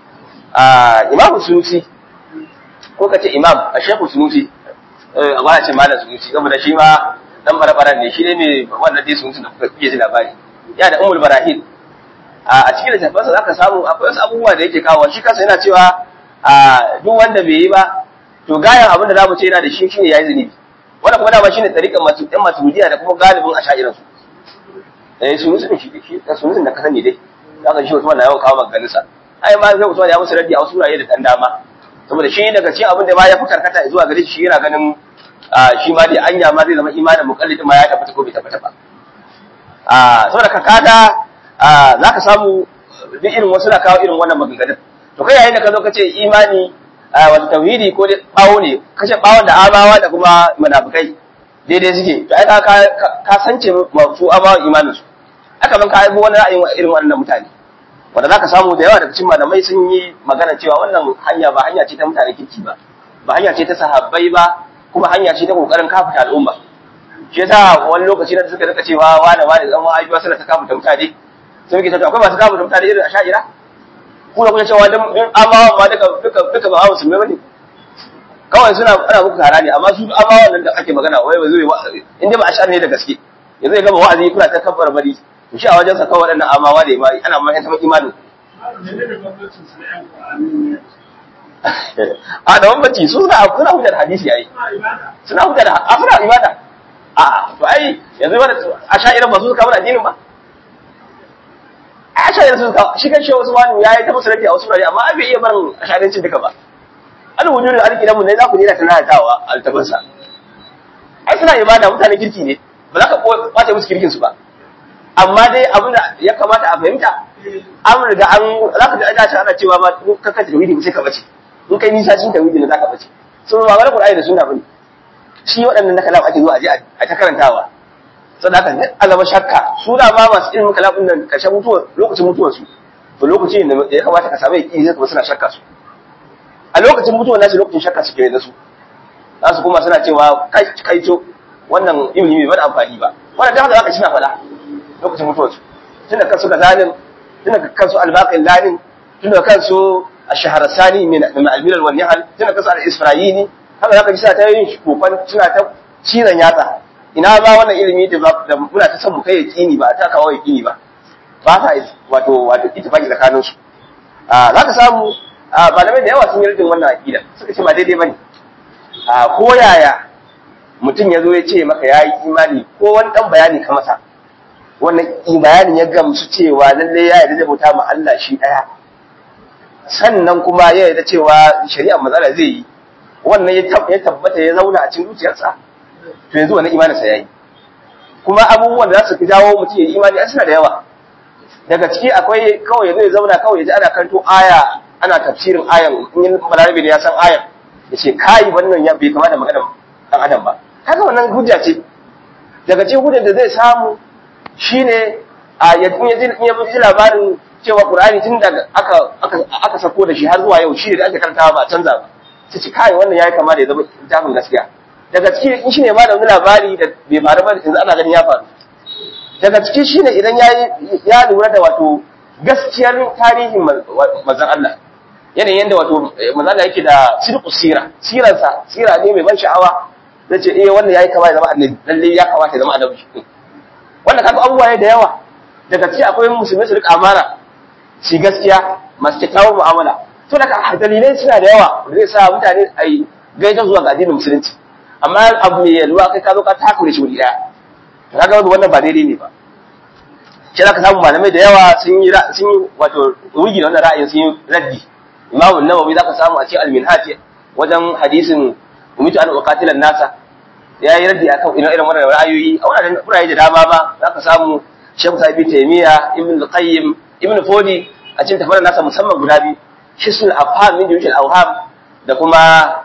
a imamu sunusi ko ka ce imam a shekhu sunusi a ba ce malam sunusi saboda shi ma dan barabaran ne shi ne mai wannan dai sunusi da kuka ji labari ya da umul barahil a cikin littafansa zaka samu akwai wasu abubuwa da yake kawo shi kansa yana cewa duk wanda bai yi ba to gayan abin da zamu ce yana da shi shine yayi zunubi wannan kuma dama shine tariqan masu ɗan matudiya da kuma galibin ashairan su eh sunusi ne shi shi sunusi da ka sani dai zaka shi Usman na yawan kawo maganin sa ai ma sai Usman ya musu raddi a wasu wurare da dan dama saboda shi daga cikin abin da ma ya fi karkata zuwa gare shi yana ganin shi ma dai anya ma zai zama imanin muqallid ma ya tabbata ko bai tabbata ba saboda ka kaga zaka samu duk irin wasu na kawo irin wannan maganganun to kai yayin da ka zo ka ce imani wata tauhidi ko dai bawo ne kashe bawon da amawa da kuma munafikai daidai suke to ai ka ka sance su amawa imanin su aka ban ka aibo wani ra'ayin irin wannan mutane wanda zaka samu da yawa daga cikin malamai sun yi magana cewa wannan hanya ba hanya ce ta mutane kirki ba ba hanya ce ta sahabbai ba kuma hanya ce ta kokarin kafuta al'umma shi yasa wani lokaci da suka rika cewa wani wani dan wani ba suna ta kafuta mutane sai muke cewa akwai masu kafuta mutane irin asha'ira ku da kuke cewa dan amawan ma duka duka duka ba musulmai bane kawai suna ana muku kara ne amma su amawan nan da ake magana wai ba zai in dai ba ash'ar ne da gaske yanzu ya gama wa'azi kuna ta kabbar bari shi a wajensa kawai waɗannan amawa da imani ana ma yanta imanin a da bambanci su suna suna hujjar hadisi yayi suna hujjar a suna ibada a to ai yanzu wanda a sha'ira ba su suka mana addinin ba a sha'ira su suka shi kan shehu Usman ya yi ta musu rabi a wasu rari amma ai bai iya barin a sha'irancin duka ba al wujudul alqidan mun ne za ku ne da tunatawa altabansa ai suna ibada mutane kirki ne ba za ka kwace musu kirkin su ba amma dai abin da ya kamata a fahimta an riga an za ka ji ana ana cewa ma ka kace tauhidi sai ka bace in kai nisa cikin tauhidi ne za ka bace so ba wani Qur'ani da sunna bane shi waɗannan na kalam ake zuwa a je a ta karantawa saboda haka duk alama shakka su da ma masu ilmin kalamin nan karshen mutuwa lokacin mutuwar su to lokacin da ya kamata ka samu yaqini sai kuma suna shakka su a lokacin mutuwar nasu lokacin shakka suke da su za su kuma suna cewa kai kai to wannan ilimi bai bada amfani ba wannan da haka zaka ci na faɗa lokacin mutuwar su tunda kansu ga zalim tunda kansu albaqin lanin tunda kansu ash-shahrasani min al-milal wal nihal tunda kansu al-isra'ini haka zaka ji suna ta yin kokon suna ta cizon yatsa ina ba wannan ilimi da muna ta san mu kai yaqini ba ta kawo yaqini ba ba ta wato wato ittifaqi tsakanin su a zaka samu malamai da yawa sun yi rajin wannan aqida suka ce ba daidai bane a ko yaya mutum ya zo ya ce maka ya yi imani ko wani dan bayani ka masa wannan bayanin ya gamsu cewa lalle ya yarda da bauta ma Allah shi daya sannan kuma ya yarda cewa shari'ar matsala zai yi wannan ya tabbata ya zauna a cikin zuciyarsa to yanzu wannan imaninsa yayi kuma abubuwan da za su fi jawo mutum ya yi imani an suna da yawa daga ciki akwai kawai yanzu ya zauna kawai ya ji ana kanto aya ana tafsirin ayan in yin balarabe da ya san ayan ya ce kai wannan ya bai kama da maganar dan adam ba haka wannan hujja ce daga cikin hujjar da zai samu shine a ya ji labarin cewa qur'ani tun daga aka aka aka sako da shi har zuwa yau shi da ake karantawa ba canza ba sai ci kai wannan yayi kama da ya zama littafin gaskiya daga ciki in shine ma da wani labari da bai faru ba yanzu ana ganin ya faru daga ciki shine idan ya ya lura da wato gaskiyar tarihin manzon Allah yanayin yanda wato manzon Allah yake da sidqu sira siransa sira ne mai ban sha'awa zai ce eh wannan yayi kama ya zama annabi lalle ya kamata ya zama annabi wannan kaga abubuwa da yawa daga ciki akwai musulmi su rika amana shi gaskiya masu kyakkyawar mu'amala to daga dalilai suna da yawa da zai sa mutane a yi gaita zuwa ga addinin musulunci amma abu mai yalwa kai ka zo ka takure shi wuri daya to kaga wanda wannan ba daidai ne ba shi zaka samu malamai da yawa sun yi sun yi wato rugi da wannan ra'ayin sun yi raddi imam an-nawawi zaka samu a cikin al-minhaj wajen hadisin umitu an uqatila nasa ya yi raddi akan irin irin wannan ra'ayoyi a wannan ra'ayi da dama ba zaka samu Sheikh Sabi Taymiya Ibn al-Qayyim Ibn Fodi a cikin tafarin nasa musamman guda biyu hisnul afham min jawjil awham da kuma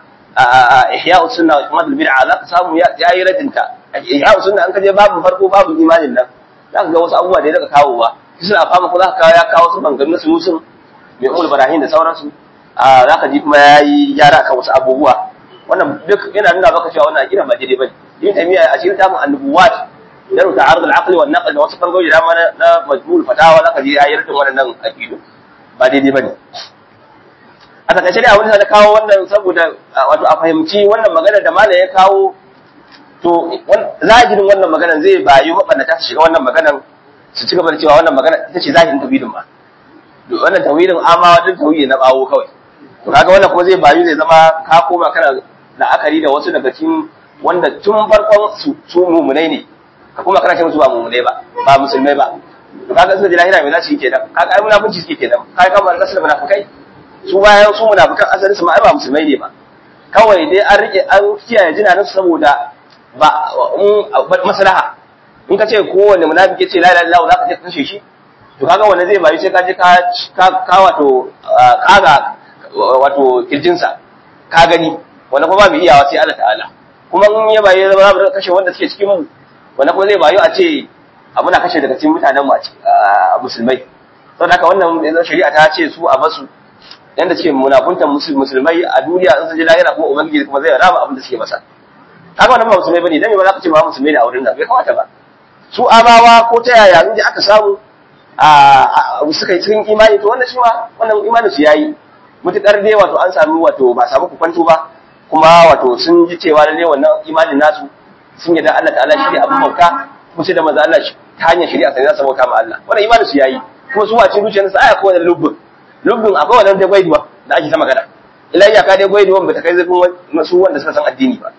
ihya sunna wa ihmad bid'a za ka samu ya yi radinta ihya sunna an kaje babu farko babu imanin nan za ka ga wasu abubuwa da ya daga kawo ba hisnul afham ko za ka ya kawo su bangan su musun mai umul barahin da sauransu za ka ji kuma ya yi gyara kan wasu abubuwa wannan duk yana nuna maka cewa wannan akida ba daidai bane yin tamiya a cikin tamun annubuwat yaro ta arzul aqli wan naql da wasu bangoji da mana na majmul fatawa za ka ji ya yi radin wannan akidu ba daidai bane a takaice dai abin da na kawo wannan saboda wato a fahimci wannan magana da malam ya kawo to zahirin wannan magana zai bayu mabannata su shiga wannan maganan su ci gaba da cewa wannan magana ita ce zahirin tawhidin ma wannan tawhidin amma wannan tawhidi na bawo kawai to kaga wannan kuma zai bayu zai zama ka koma kana la'akari da wasu daga cikin wanda tun farkon su su mumunai ne ka kuma kana ce musu ba mumunai ba ba musulmai ba to kaga suka ji lahira me za su yi kenan kaga ai munafunci suke kenan kai kamar nasu da munafukai su bayan su munafikan asali su ma ba musulmai ne ba kawai dai an rike an kiyaye jinanin saboda ba maslaha in ka ce kowanne munafiki ce la ilaha illallah zaka ce kashe shi to kaga wanda zai bayu sai ka je ka ka wato kaga wato kirjinsa ka gani wanda kuma ba mu iyawa sai Allah ta'ala kuma in ya bayu za mu kashe wanda suke cikin mu wanda kuma zai bayu a ce abu na kashe daga cikin mutanen mu a musulmai saboda haka wannan shari'a ta ce su a basu yanda suke munafuntan musulmai a duniya in sun ji lahira kuma ubangiji kuma zai rama abin da suke masa kaga wannan ba musulmai bane dan me ba za ka ce ba musulmai ne a wurin nan bai kamata ba su amawa ko ta yaya inda aka samu a suka yi cikin imani to wannan shi ma wannan imanin su yayi mutukar dai wato an samu wato ba samu kwanto ba kuma wato sun ji cewa lalle wannan imanin nasu sun yarda Allah ta'ala shi ne abin bauta kuma sai da manzo Allah ta hanyar shari'a sai za su bauta ma Allah wannan imanin su yayi kuma su wace zuciyarsu aya ko wannan lubbun lubbin akwai wannan da gwaiduwa da ake ta magana ila iyaka dai gwaiduwan bata kai zafin su wanda suka san addini ba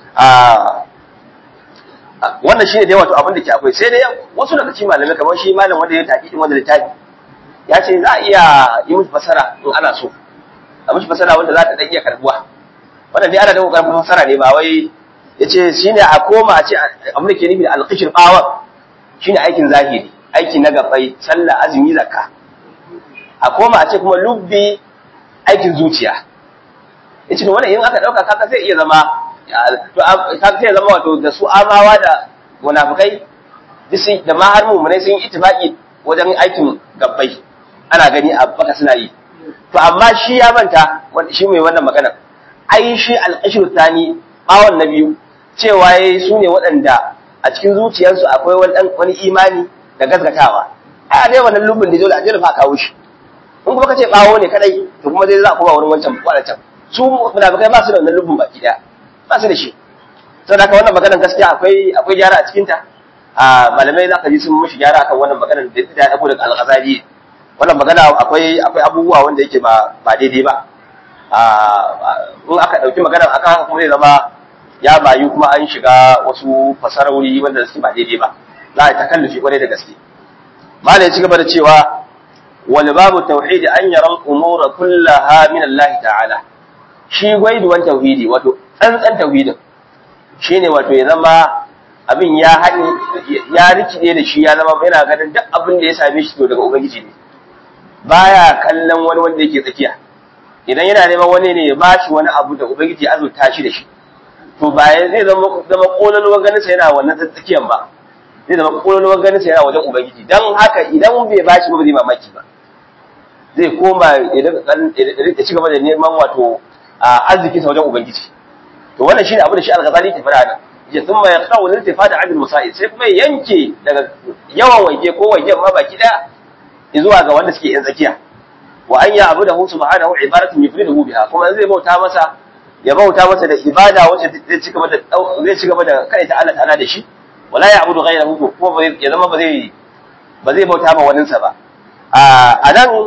wannan shine dai wato abin da ke akwai sai dai wasu daga cikin malamai kamar shi malam wanda ya tafi din wanda littafi ya ce za a iya yi musu fasara in ana so a musu fasara wanda za ta dan iya karbuwa wannan dai ana da kokarin fasara ne ba wai yace shine a koma a ce abin da ke nufi da alqishir bawa shine aikin zahiri aiki na gabai sallah azumi zakka a koma a ce kuma lubbi aikin zuciya yace to wannan in aka dauka kaka zai iya zama to kaka zai zama wato da su amawa da munafikai disi da ma har mu'minai sun yi ittifaqi wajen aikin gabbai ana gani a baka suna yi to amma shi ya manta shi mai wannan magana ai shi al-ashru thani bawon na biyu cewa yayi su ne waɗanda a cikin zuciyarsu akwai wani wani imani da gaskatawa a dai wannan lubin da dole a dole fa kawo shi in kuma kace bawo ne kadai to kuma dai za a koma wurin wancan wadancan su munafikai ba su da wannan lubin baki daya ba su da shi saboda haka wannan maganar gaskiya akwai akwai gyara a cikin ta a malamai za ka ji sun mishi gyara akan wannan maganar da ta dako daga al-ghazali wannan magana akwai akwai abubuwa wanda yake ba ba daidai ba a in aka dauki maganar aka haka kuma zai zama ya bayu kuma an shiga wasu fasarori wanda suke ba daidai ba za a yi takallufi kwarai da gaske malai ci gaba da cewa wal babu tauhidi an yara umura kullaha min Allah ta'ala shi gwaiduwan tauhidi wato tsantsan tauhidin shine wato ya zama abin ya haɗe ya rikide da shi ya zama yana ganin duk abin da ya same shi to daga ubangiji ne baya kallon wani wanda yake tsakiya idan yana neman wani ne ya bashi wani abu da ubangiji ya azurta shi da shi to ba zai zama zama kololuwar ganin sa yana wannan tsakiyan ba zai zama kololuwar ganin sa yana wajen ubangiji dan haka idan bai bashi ba zai mamaki ba zai koma ya ci gaba da neman wato arziki sa wajen ubangiji to wannan shine abu da shi al-ghazali ke fara nan ya thumma yaqta'u al-iltifata 'an al-masa'il sai kuma yanke daga yawan waje ko wajen ma baki daya zuwa ga wanda suke yan tsakiya wa an ya abu da hu subhanahu ibaratun yufriduhu biha kuma zai bauta masa ya bauta masa da ibada wacce zai ci gaba da zai ci gaba da kai ta Allah ta'ala da shi wala ya abudu ghayrahu kuma ya zama ba zai ba zai bauta ma wani sa ba a nan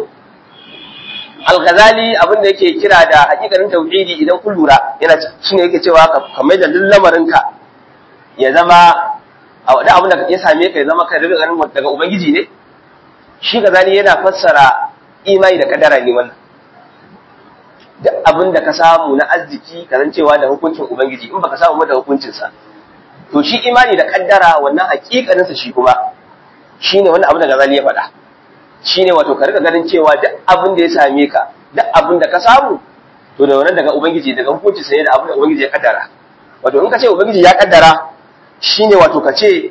al-ghazali abin da yake kira da hakikanin tauhidi idan kun lura yana shine yake cewa ka mai da lamarinka ya zama da abin da ya same ka ya zama kai daga daga ubangiji ne shi ghazali yana fassara imani da kadara ne wannan duk abin da ka samu na arziki ka cewa da hukuncin ubangiji in baka samu da hukuncinsa to shi imani da kaddara wannan hakikaninsa shi kuma shine wannan abin da Ghazali ya faɗa shine wato ka rika ganin cewa duk abin da ya same ka duk abin da ka samu to da wannan daga ubangiji daga hukuncin sa ne da abin da ubangiji ya kaddara wato in ka ce ubangiji ya kaddara shine wato ka ce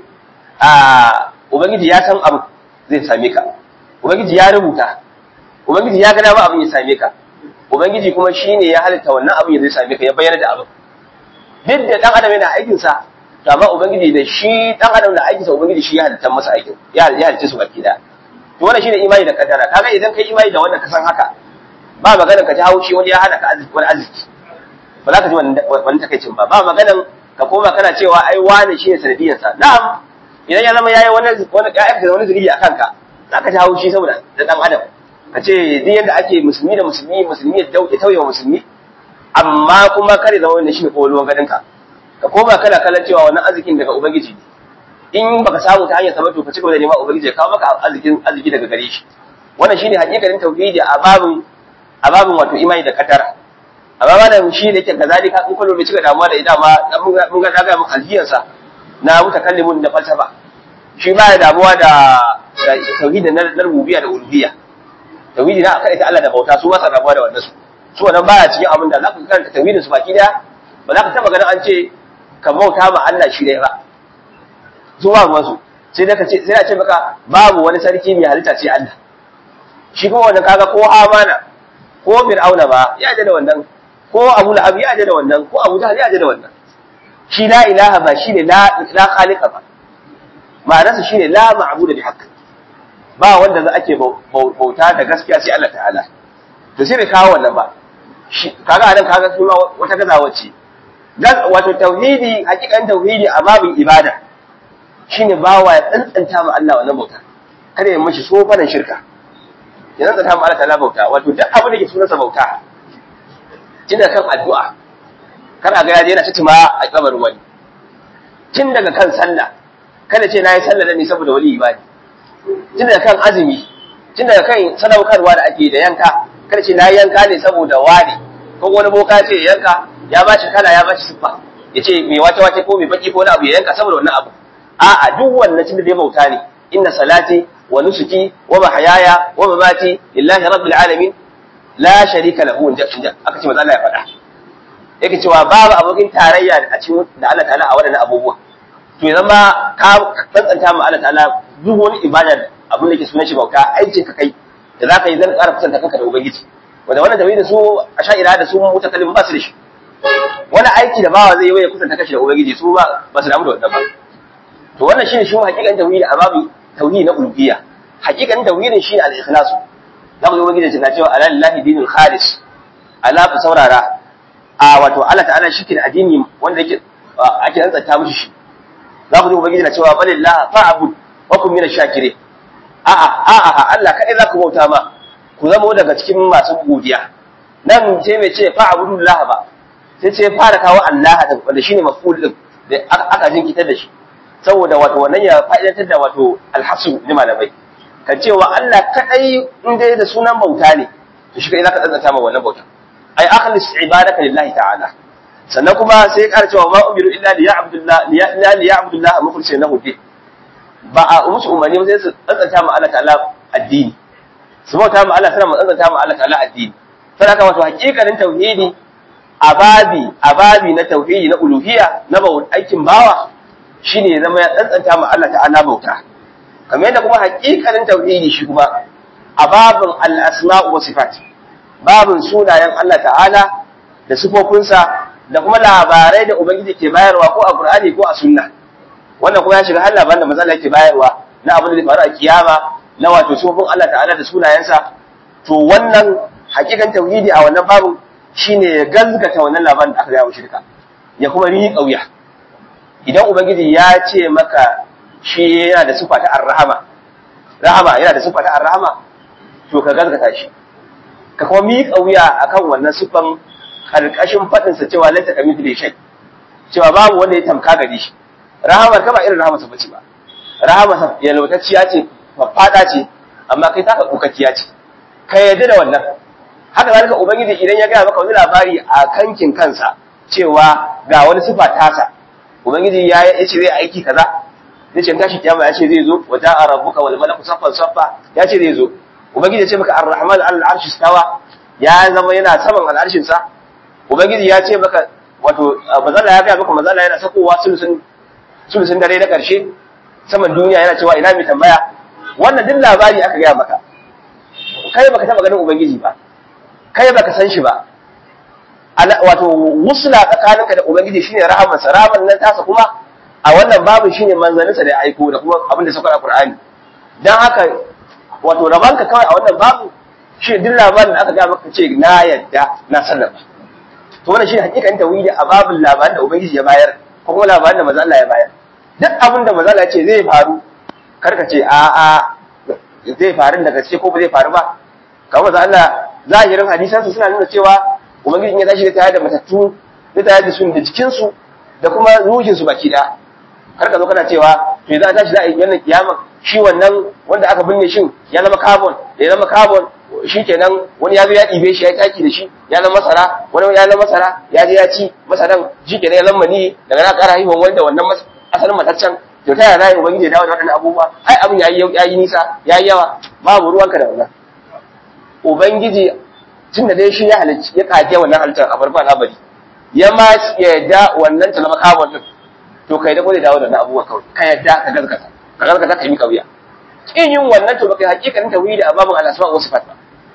a ubangiji ya san abu zai same ka ubangiji ya rubuta ubangiji ya ga dama abin ya same ka ubangiji kuma shine ya halitta wannan abin ya zai same ka ya bayyana da abin duk da dan adam yana aikin sa to amma ubangiji da shi dan adam da aikinsa ubangiji shi ya halitta masa aikin ya ya halitta su baki da to wannan shine imani da kaddara kaga idan kai imani da wannan ka san haka ba magana ka ji haushi wani ya hana ka arziki wani arziki ba za ka ji wani takaicin ba ba magana ka koma kana cewa ai wani shine sanadiyar sa na'am idan ya zama yayi wani wani ya da wani zuri akan ka za ka ji haushi saboda da dan adam ka ce duk yadda ake musulmi da musulmi musulmi ya tauye wa musulmi amma kuma kare zama wannan shine kowalwan gadin ka ka koma kana kallon cewa wannan arzikin daga ubangiji ne in baka samu ta hanyar sabon to ka cigaba da neman ubangiji ya kawo maka arzikin arziki daga gare shi wannan shine hakikanin tauhidi a babin a babin wato imani da kadara amma malam shi ne yake kazalika in kullu bai cika damuwa da ida ma mun ga daga mun alhiyarsa na mutakallimun da falsafa shi ba ya damuwa da tauhidi na rububiyya da uluhiyya tauhidi na akai ta Allah da bauta su ba sa damuwa da wannan su su wannan baya cikin abin da za ka karanta tauhidin su baki daya ba za ka taba ganin an ce ka bauta ma Allah shi dai ba su ba masu sai da ka ce sai a ce maka babu wani sarki mai halitta sai Allah shi kuma wannan kaga ko amana ko fir'auna ba ya da wannan ko abu lahab ya da wannan ko abu jahl ya da wannan shi la ilaha ba shine la la khaliqa ba ma'anarsa shine la ma'budu bi haqq ba wanda za ake bauta da gaskiya sai Allah ta'ala to sai bai kawo wannan ba kaga anan kaga kuma wata gazawa ce wato tauhidi hakikan tauhidi a babin ibada shine bawa ya tsantsanta ma Allah wannan bauta kada ya mishi sofanan shirka ya tsantsanta ma Allah ta'ala bauta wato duk abin da ke sunansa bauta tun daga kan addu'a kana ga yaje yana citima a kabarin wani tun daga kan sallah kada ce nayi sallah ne saboda wali ibadi tun daga kan azumi tun daga kan sadaukarwa da ake da yanka kada ce nayi yanka ne saboda wani ko wani boka ce yanka ya ba shi kala ya ba shi siffa ya ce mai wata wata ko mai baki ko wani abu ya yanka saboda wannan abu a'a duk wannan tun da dai bauta ne inna salati wa nusuki wa mahyaya wa mamati lillahi rabbil alamin la sharika lahu inja aka ce manzo Allah ya faɗa yake cewa babu abokin tarayya a cikin da Allah ta'ala a wadannan abubuwa to yanzu ma ka tsantsanta ma Allah ta'ala duk wani ibada abin da ke sunan shi bauta aikin ka kai da zaka yi zan ƙara kusanta kanka da ubangiji wanda wannan tauhidi su asha'ira da su mutakallim ba su da shi wani aiki da bawa zai yi ya kusanta kashi da ubangiji su ba ba su damu da wannan ba to wannan shine shi hakikan tauhidi a babu tauhidi na uluhiyya hakikan tauhidin shine al-ikhlas da mu ubangiji na cewa ala lillahi dinul khalis ala ku saurara a wato Allah ta'ala shi ke da addini wanda yake ake rantsanta mishi shi za ku ji ubangiji na cewa balillah fa'bud wa kun minash shakirin a'a a'a Allah kadai za ku bauta ma ku zama daga cikin masu godiya nan ce mai ce fa'budullah ba sai ce fara kawo Allah din wanda shine maf'ul din da aka jinkitar da shi saboda wato wannan ya fa'idantar da wato alhasu ni malamai kan cewa Allah kadai in dai da sunan bauta ne to shi kai zaka tsantsanta ma wannan bauta ai akhlis ibadaka lillahi ta'ala sannan kuma sai ya ƙara cewa ma umiru illa li ya'budullah illa li ya'budullah mukhlishin lahu din ba a musu umarni sai su tsantsanta ma Allah ta'ala addini su bauta ma Allah sana mu tsantsanta ma Allah ta'ala addini sai haka wato hakikanin tauhidi ababi ababi na tauhidi na uluhiyya na bau aikin bawa shine ya zama ya tsantsanta ma Allah ta'ala bauta kamar yadda kuma hakikanin tauhidi shi kuma ababin al-asma' wa sifat babin sunayen Allah ta'ala da sifofinsa da kuma labarai da ubangiji ke bayarwa ko a Qur'ani ko a sunna wannan kuma ya shiga har labaran da manzon yake bayarwa na abin da zai faru a kiyama na wato sifofin Allah ta'ala da sunayensa to wannan hakikan tauhidi a wannan babu shine ya gazgata wannan labarin da aka gaya wa shirka ya kuma riƙa wuya idan ubangiji ya ce maka shi yana da sifa ta ar-rahama rahama yana da sifa ta ar-rahama to ka gazgata shi ka kuma miƙa wuya akan wannan sifan karkashin fadin sa cewa laita kamithli shay cewa babu wanda ya tamka gari shi rahamar ka ba irin rahamar sa bace ba rahamar sa yalwatacciya ce fada ce amma kai taka kokakkiya ce ka yarda da wannan haka zalika ubangiji idan ya gaya maka wani labari a kankin kansa cewa ga wani sifa tasa ubangiji ya ya ce zai aiki kaza zai ce tashi kiyama ya ce zai zo wa ja'a rabbuka wal malaku saffan saffa ya ce zai zo ubangiji ya ce maka ar-rahman al-arshi stawa ya zama yana saman al'arshin sa ubangiji ya ce maka wato mazalla ya gaya maka mazalla yana sakowa sulusun sulusun dare na karshe saman duniya yana cewa ina mai tambaya wannan duk labari aka gaya maka kai baka taba ganin ubangiji ba kai baka san shi ba wato wusla tsakaninka da ubangiji shine rahamarsa rahamar nan tasa kuma a wannan babu shine manzaninsa da ya aiko da kuma abin da sauka a Qur'ani dan haka wato rabanka kawai a wannan babu shi duk labarin da aka ga maka ce na yadda na sallama to wannan shine hakikan tawhidi a babin labarin da ubangiji ya bayar ko kuma labarin da manzo Allah ya bayar duk abin da manzo Allah ya ce zai faru karka ce a a zai faru da gaske ko ba zai faru ba kamar manzo Allah zahirin hadisansa suna nuna cewa ubangiji in ya tashi da tayar da matattu da tayar da su da jikinsu da kuma ruhinsu baki da kar ka zo kana cewa to idan tashi za a yi wannan kiyama shi wannan wanda aka binne shin ya zama carbon da ya zama carbon shi kenan wani ya zo ya ɗibe shi ya taki da shi ya zama masara wani ya zama masara ya je ya ci masaran shi kenan ya zama ni daga na ƙara haihuwan wanda wannan asalin mataccen to ta yaya za ubangiji ya dawo da waɗannan abubuwa ai abin ya yi nisa ya yi yawa babu ruwanka da wannan ubangiji tunda dai shi ya halicci ya kage wannan halittar a farkon al'amari ya ma yadda wannan ta zama carbon din to kai da gode dawo da abubuwa kawai ka yadda ka gaskata ka gaskata ka yi kauya kin yin wannan to baka hakikanin tawhidi a babun al-asma wa sifat ba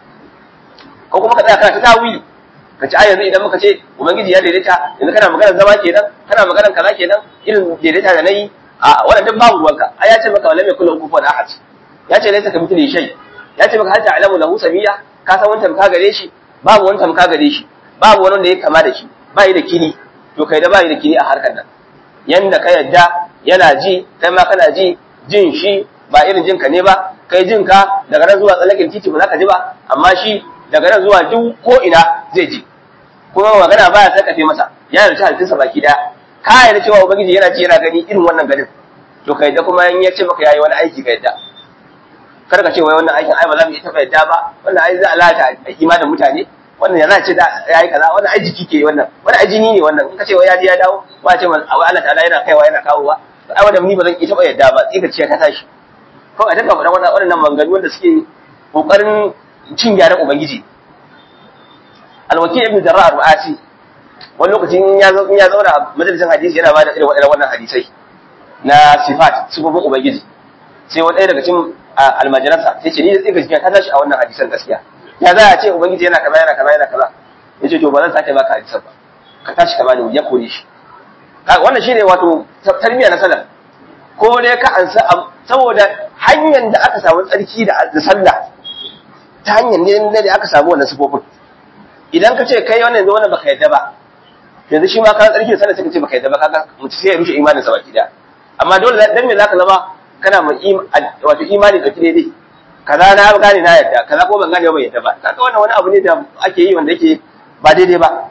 ko kuma ka tsaya kana ta tawili ka ci a yanzu idan muka ce ubangiji ya daidaita yanzu kana maganar zama kenan kana maganar kaza kenan irin daidaita da nayi a wannan duk babu ruwanka a ya ce maka wala mai kullu kufuwan ahad ya ce laysa kamithli shay ya ce maka hal ta'lamu lahu samiyya ka san wani tamka gare shi babu wani tamka gare shi babu wani wanda ya kama da shi ba yi da kini to kai da ba yi da kini a harkar nan yanda ka yadda yana ji kai ma kana ji jin shi ba irin jinka ne ba kai jin ka daga nan zuwa tsallakin titi ba za ka ji ba amma shi daga nan zuwa duk ko ina zai ji kuma magana baya sakafe masa ya yarda halittarsa baki daya ka yarda cewa ubangiji yana ji yana gani irin wannan ganin to kai da kuma in ya ce maka yayi wani aiki ka yadda kar ka ce wai wannan aikin ai ba za mu iya taɓa yadda ba wannan ai za a lalata imanin mutane wannan ya za ce da ya yi kaza wannan ai jiki ke wannan wannan ai jini ne wannan in ka ce wai ya ji ya dawo ba ce wai Allah ta'ala yana kaiwa yana kawowa ai wannan ni ba zan iya taɓa yadda ba tsika ce ta tashi ko a dinga faɗan wannan maganganu wanda suke kokarin cin gyaran ubangiji alwakil ibn jarrah al-ru'asi wani lokacin ya zo ya zauna majalisar hadisi yana bada irin waɗannan wannan hadisai na sifat sifofin ubangiji sai wani ɗaya daga cikin almajiransa sai ce ni da tsiga jikin ta tashi a wannan hadisan gaskiya ya za a ce ubangiji yana kaza yana kaza yana kaza ya ce to ba zan sake baka hadisan ba ka tashi ka bani ya kore shi wannan shine wato tarbiyya na salaf ko dai ka ansa saboda hanyar da aka samu tsarki da sallah ta hanyar ne da aka samu wannan sifofin idan ka ce kai wannan yanzu wannan baka yadda ba yanzu shi ma ka tsarki da sallah sai ka ce baka yadda ba kaga mutum sai ya rushe imanin sa baki da amma dole dan me zaka zama kana mu wato imani da kide dai kaza na gane na yadda kaza ko ban gane ba yadda ba kaga wannan wani abu ne da ake yi wanda yake ba daidai ba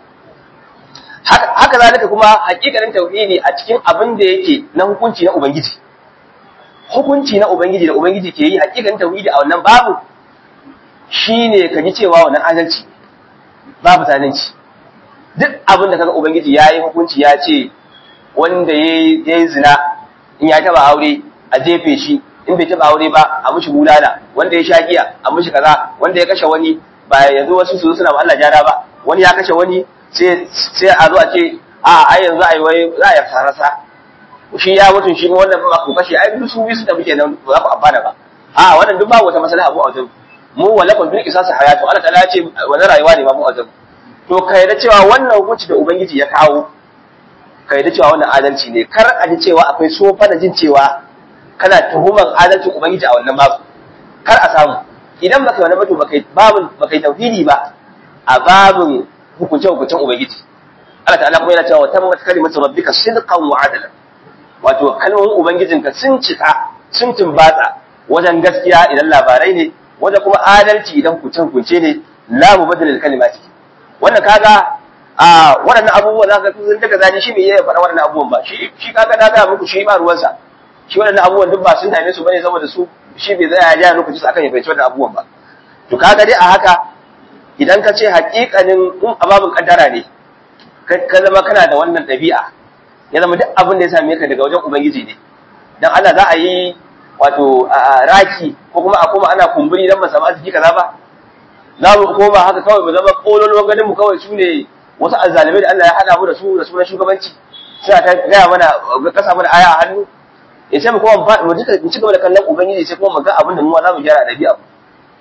haka zalika kuma hakikanin tauhidi a cikin abin da yake na hukunci na ubangiji hukunci na ubangiji da ubangiji ke yi hakikanin tauhidi a wannan babu shine ka ji cewa wannan adalci babu zalunci duk abin da kaga ubangiji ya yi hukunci ya ce wanda ya yi zina in ya taba aure a jefe shi in bai taba aure ba a mishi bulala wanda ya sha giya a mishi kaza wanda ya kashe wani ba yanzu wasu su suna Allah jara ba wani ya kashe wani sai a zo a ce a ai yanzu ai wai za a yi sarasa shi ya mutum shi wannan ba ku kashe ai duk su bi su da muke nan ba za ku amfana ba a wannan duk babu wata masala abu a wajen mu walakum bil qisas hayatu Allah ta'ala ce wannan rayuwa ne ba mu a wajen to kai da cewa wannan hukunci da ubangiji ya kawo kai da cewa wannan adalci ne kar a ji cewa akwai sofa da jin cewa kana tuhuman adalcin ubangiji a wannan babu kar a samu idan baka wani bato baka babun baka tauhidi ba a babun hukunce-hukuncen Ubangiji. Allah ta'ala kuma yana cewa tammat kalimatu rabbika sidqan wa adala. Wato kalmomin Ubangijinka sun cika, sun tumbatsa wajen gaskiya idan labarai ne, wajen kuma adalci idan hukunce-hukunce ne, la mubaddal kalimati. Wannan kaga a waɗannan abubuwa za ka sun daga zani shi me ya faɗa waɗannan abubuwan ba. Shi shi kaga na ga muku shi ba ruwansa. Shi waɗannan abubuwan duk ba sun dame su bane saboda su shi bai zai ya ja lokaci akan ya fahimci waɗannan abubuwan ba. To kaga dai a haka idan ka ce haƙiƙanin in ababin kaddara ne ka zama kana da wannan ɗabi'a ya zama duk abin da ya same ka daga wajen ubangiji ne dan Allah za a yi wato raki ko kuma a koma ana kumburi dan ba samu arziki kaza ba za mu koma haka kawai mu zama kololuwan ganin mu kawai su ne wasu azzalimai da Allah ya hada mu da su da sunan shugabanci suna ta gaya mana kasa mana aya a hannu ya sai mu koma mu ci gaba da kallon ubangiji sai kuma mu ga abin da mu za mu gyara ɗabi'a mu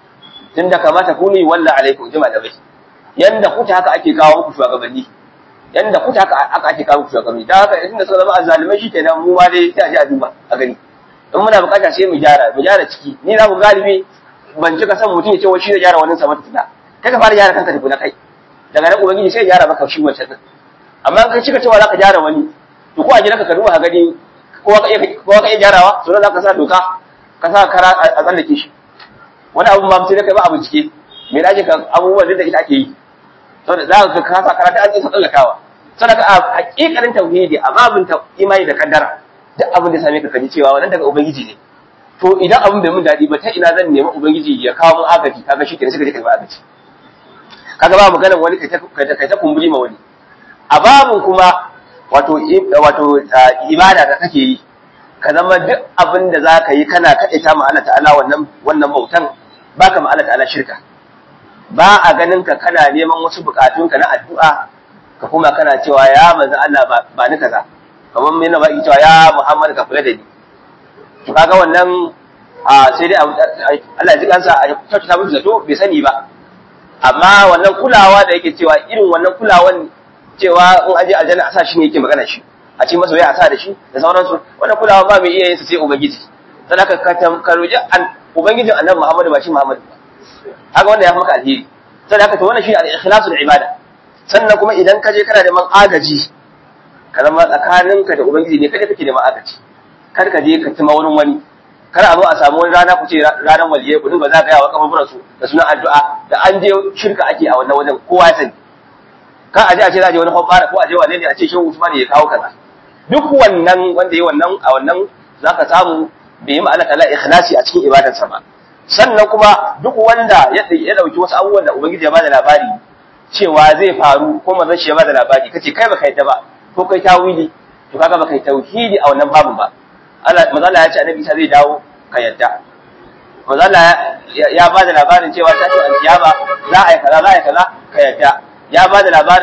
tunda kamata ku ne walla alaikum jima da bai yanda kuta haka ake kawo muku shugabanni yanda kuta haka aka ake kawo muku shugabanni dan haka inda suka zama azzalimai shikenan mu ma dai sai a ji a duba a gani in muna bukata sai mu gyara mu gyara ciki ni za mu galibi ban cika san mutum ya ce wai shi da gyara wannan sa mata tuna kai ka fara gyara kanka tukuna kai daga nan ubangiji sai ya gyara maka shi wancan din amma in ka cika cewa zaka gyara wani to ko a gidanka ka duba ka gani kowa ka iya kowa ka iya gyarawa to za ka sa doka ka sa kara a tsallake shi wani abu ma sai da kai ba a bincike me da ka abubuwan da ita ake yi saboda za ka kasa karatu an isa tsallakawa sadaka a hakikanin tauhidi a babin imani da kaddara duk abin da same ka kaji cewa wannan daga ubangiji ne to idan abin bai mun dadi ba ta ina zan nemi ubangiji ya kawo mun agaji kaga shi kenan sai ka je ka ba agaji kaga ba magana wani kai ta kai ta kumburi ma wani a babin kuma wato wato ibada da kake yi ka zama duk abin da za ka yi kana kaɗaita ma Allah ta'ala wannan wannan bautan baka ma Allah ta'ala shirka ba a ganin ka kana neman wasu bukatunka na addu'a ka kuma kana cewa ya manzo Allah ba ni kaza kamar mai na baki cewa ya Muhammad ka kula da ni to kaga wannan a sai dai Allah ya ji kansa a kyautata musu zato bai sani ba amma wannan kulawa da yake cewa irin wannan kulawan cewa in aje aljanna a sa shi ne yake magana shi a ce masa wai a sa da shi da sauransu wannan kulawa ba mai iya yin sa sai ubangiji dan haka ka ka roji ubangijin annabi Muhammad ba shi Muhammad ba haka wannan ya fi maka alheri sai haka to wannan shi al-ikhlasul ibada sannan kuma idan ka je kana neman agaji ka zama tsakaninka da ubangiji ne kada kake neman agaji kar ka je ka tuma wurin wani kar a zo a samu wani rana ku ce ranar waliyai ku dinga zagayawa kaburburan su da sunan addu'a da an je shirka ake a wannan wajen kowa ya sani kan a je a ce za a je wani hobbara ko a je wane ne a ce shehu Usman ya kawo kaza duk wannan wanda yi wannan a wannan zaka samu bai yi ma'ana kala ikhlasi a cikin ibadarsa ba sannan kuma duk wanda ya ya dauki wasu abubuwan da ubangiji ya bada labari cewa zai faru ko manzon shi ya bada labari kace kai baka yadda ba ko kai tawili to kaga baka yi tauhidi a wannan babu ba Allah manzo Allah ya ce annabi Isa zai dawo ka yadda manzo Allah ya bada labarin cewa tashin alkiyama za a yi kaza za a yi kaza ka yadda ya bada labarin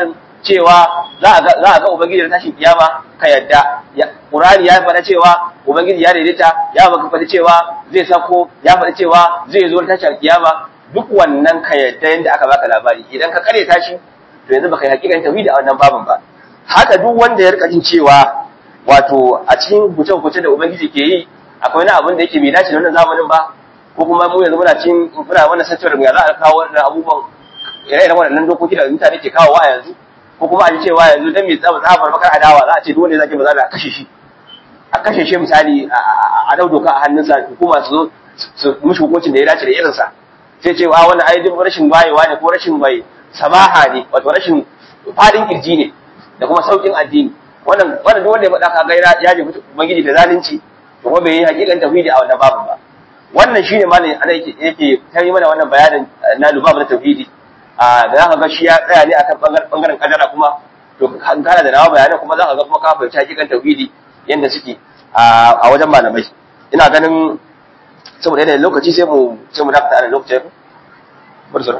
cewa za a ga za a ga ubangiji da tashin kiyama ka yadda Qur'ani ya faɗa cewa ubangiji ya daidaita ya baka faɗi cewa zai sako ya faɗi cewa zai zo tashin kiyama duk wannan ka yadda yanda aka baka labari idan ka kare tashi to yanzu baka yi hakikan tauhidi a wannan babin ba haka duk wanda ya rika jin cewa wato a cikin hukunce-hukunce da ubangiji ke yi akwai wani abin da yake bai dace da wannan zamanin ba ko kuma mu yanzu muna cikin muna wannan sattar mu ya za a kawo wannan abubuwan ire-iren waɗannan dokoki da mutane ke kawo wa yanzu ko kuma a ji cewa yanzu dan mai tsaba tsafar bakar adawa za a ce duk wanda zaki ba za a kashe shi a kashe shi misali a dau doka a hannunsa hukuma su zo su mishi hukuncin da ya dace da irinsa sai ce wa wannan ai duk rashin bayewa ne ko rashin bai samaha ne wato rashin fadin kirji ne da kuma saukin addini wannan wannan duk wanda ya faɗa kaga ya ya ji ubangiji da zalunci to kuma bai yi hakikan tauhidi a wannan babu ba wannan shine malam ana yake yake tayi mana wannan bayanin na lubabu na tauhidi a da zaka ga shi ya tsaya ne akan bangaren kadara kuma to kan kana da nawa bayanan kuma zaka ga kuma ka fahimci hakikan tauhidi yanda suke a wajen malamai ina ganin saboda yanayin lokaci sai mu sai mu dakata a lokacin bar su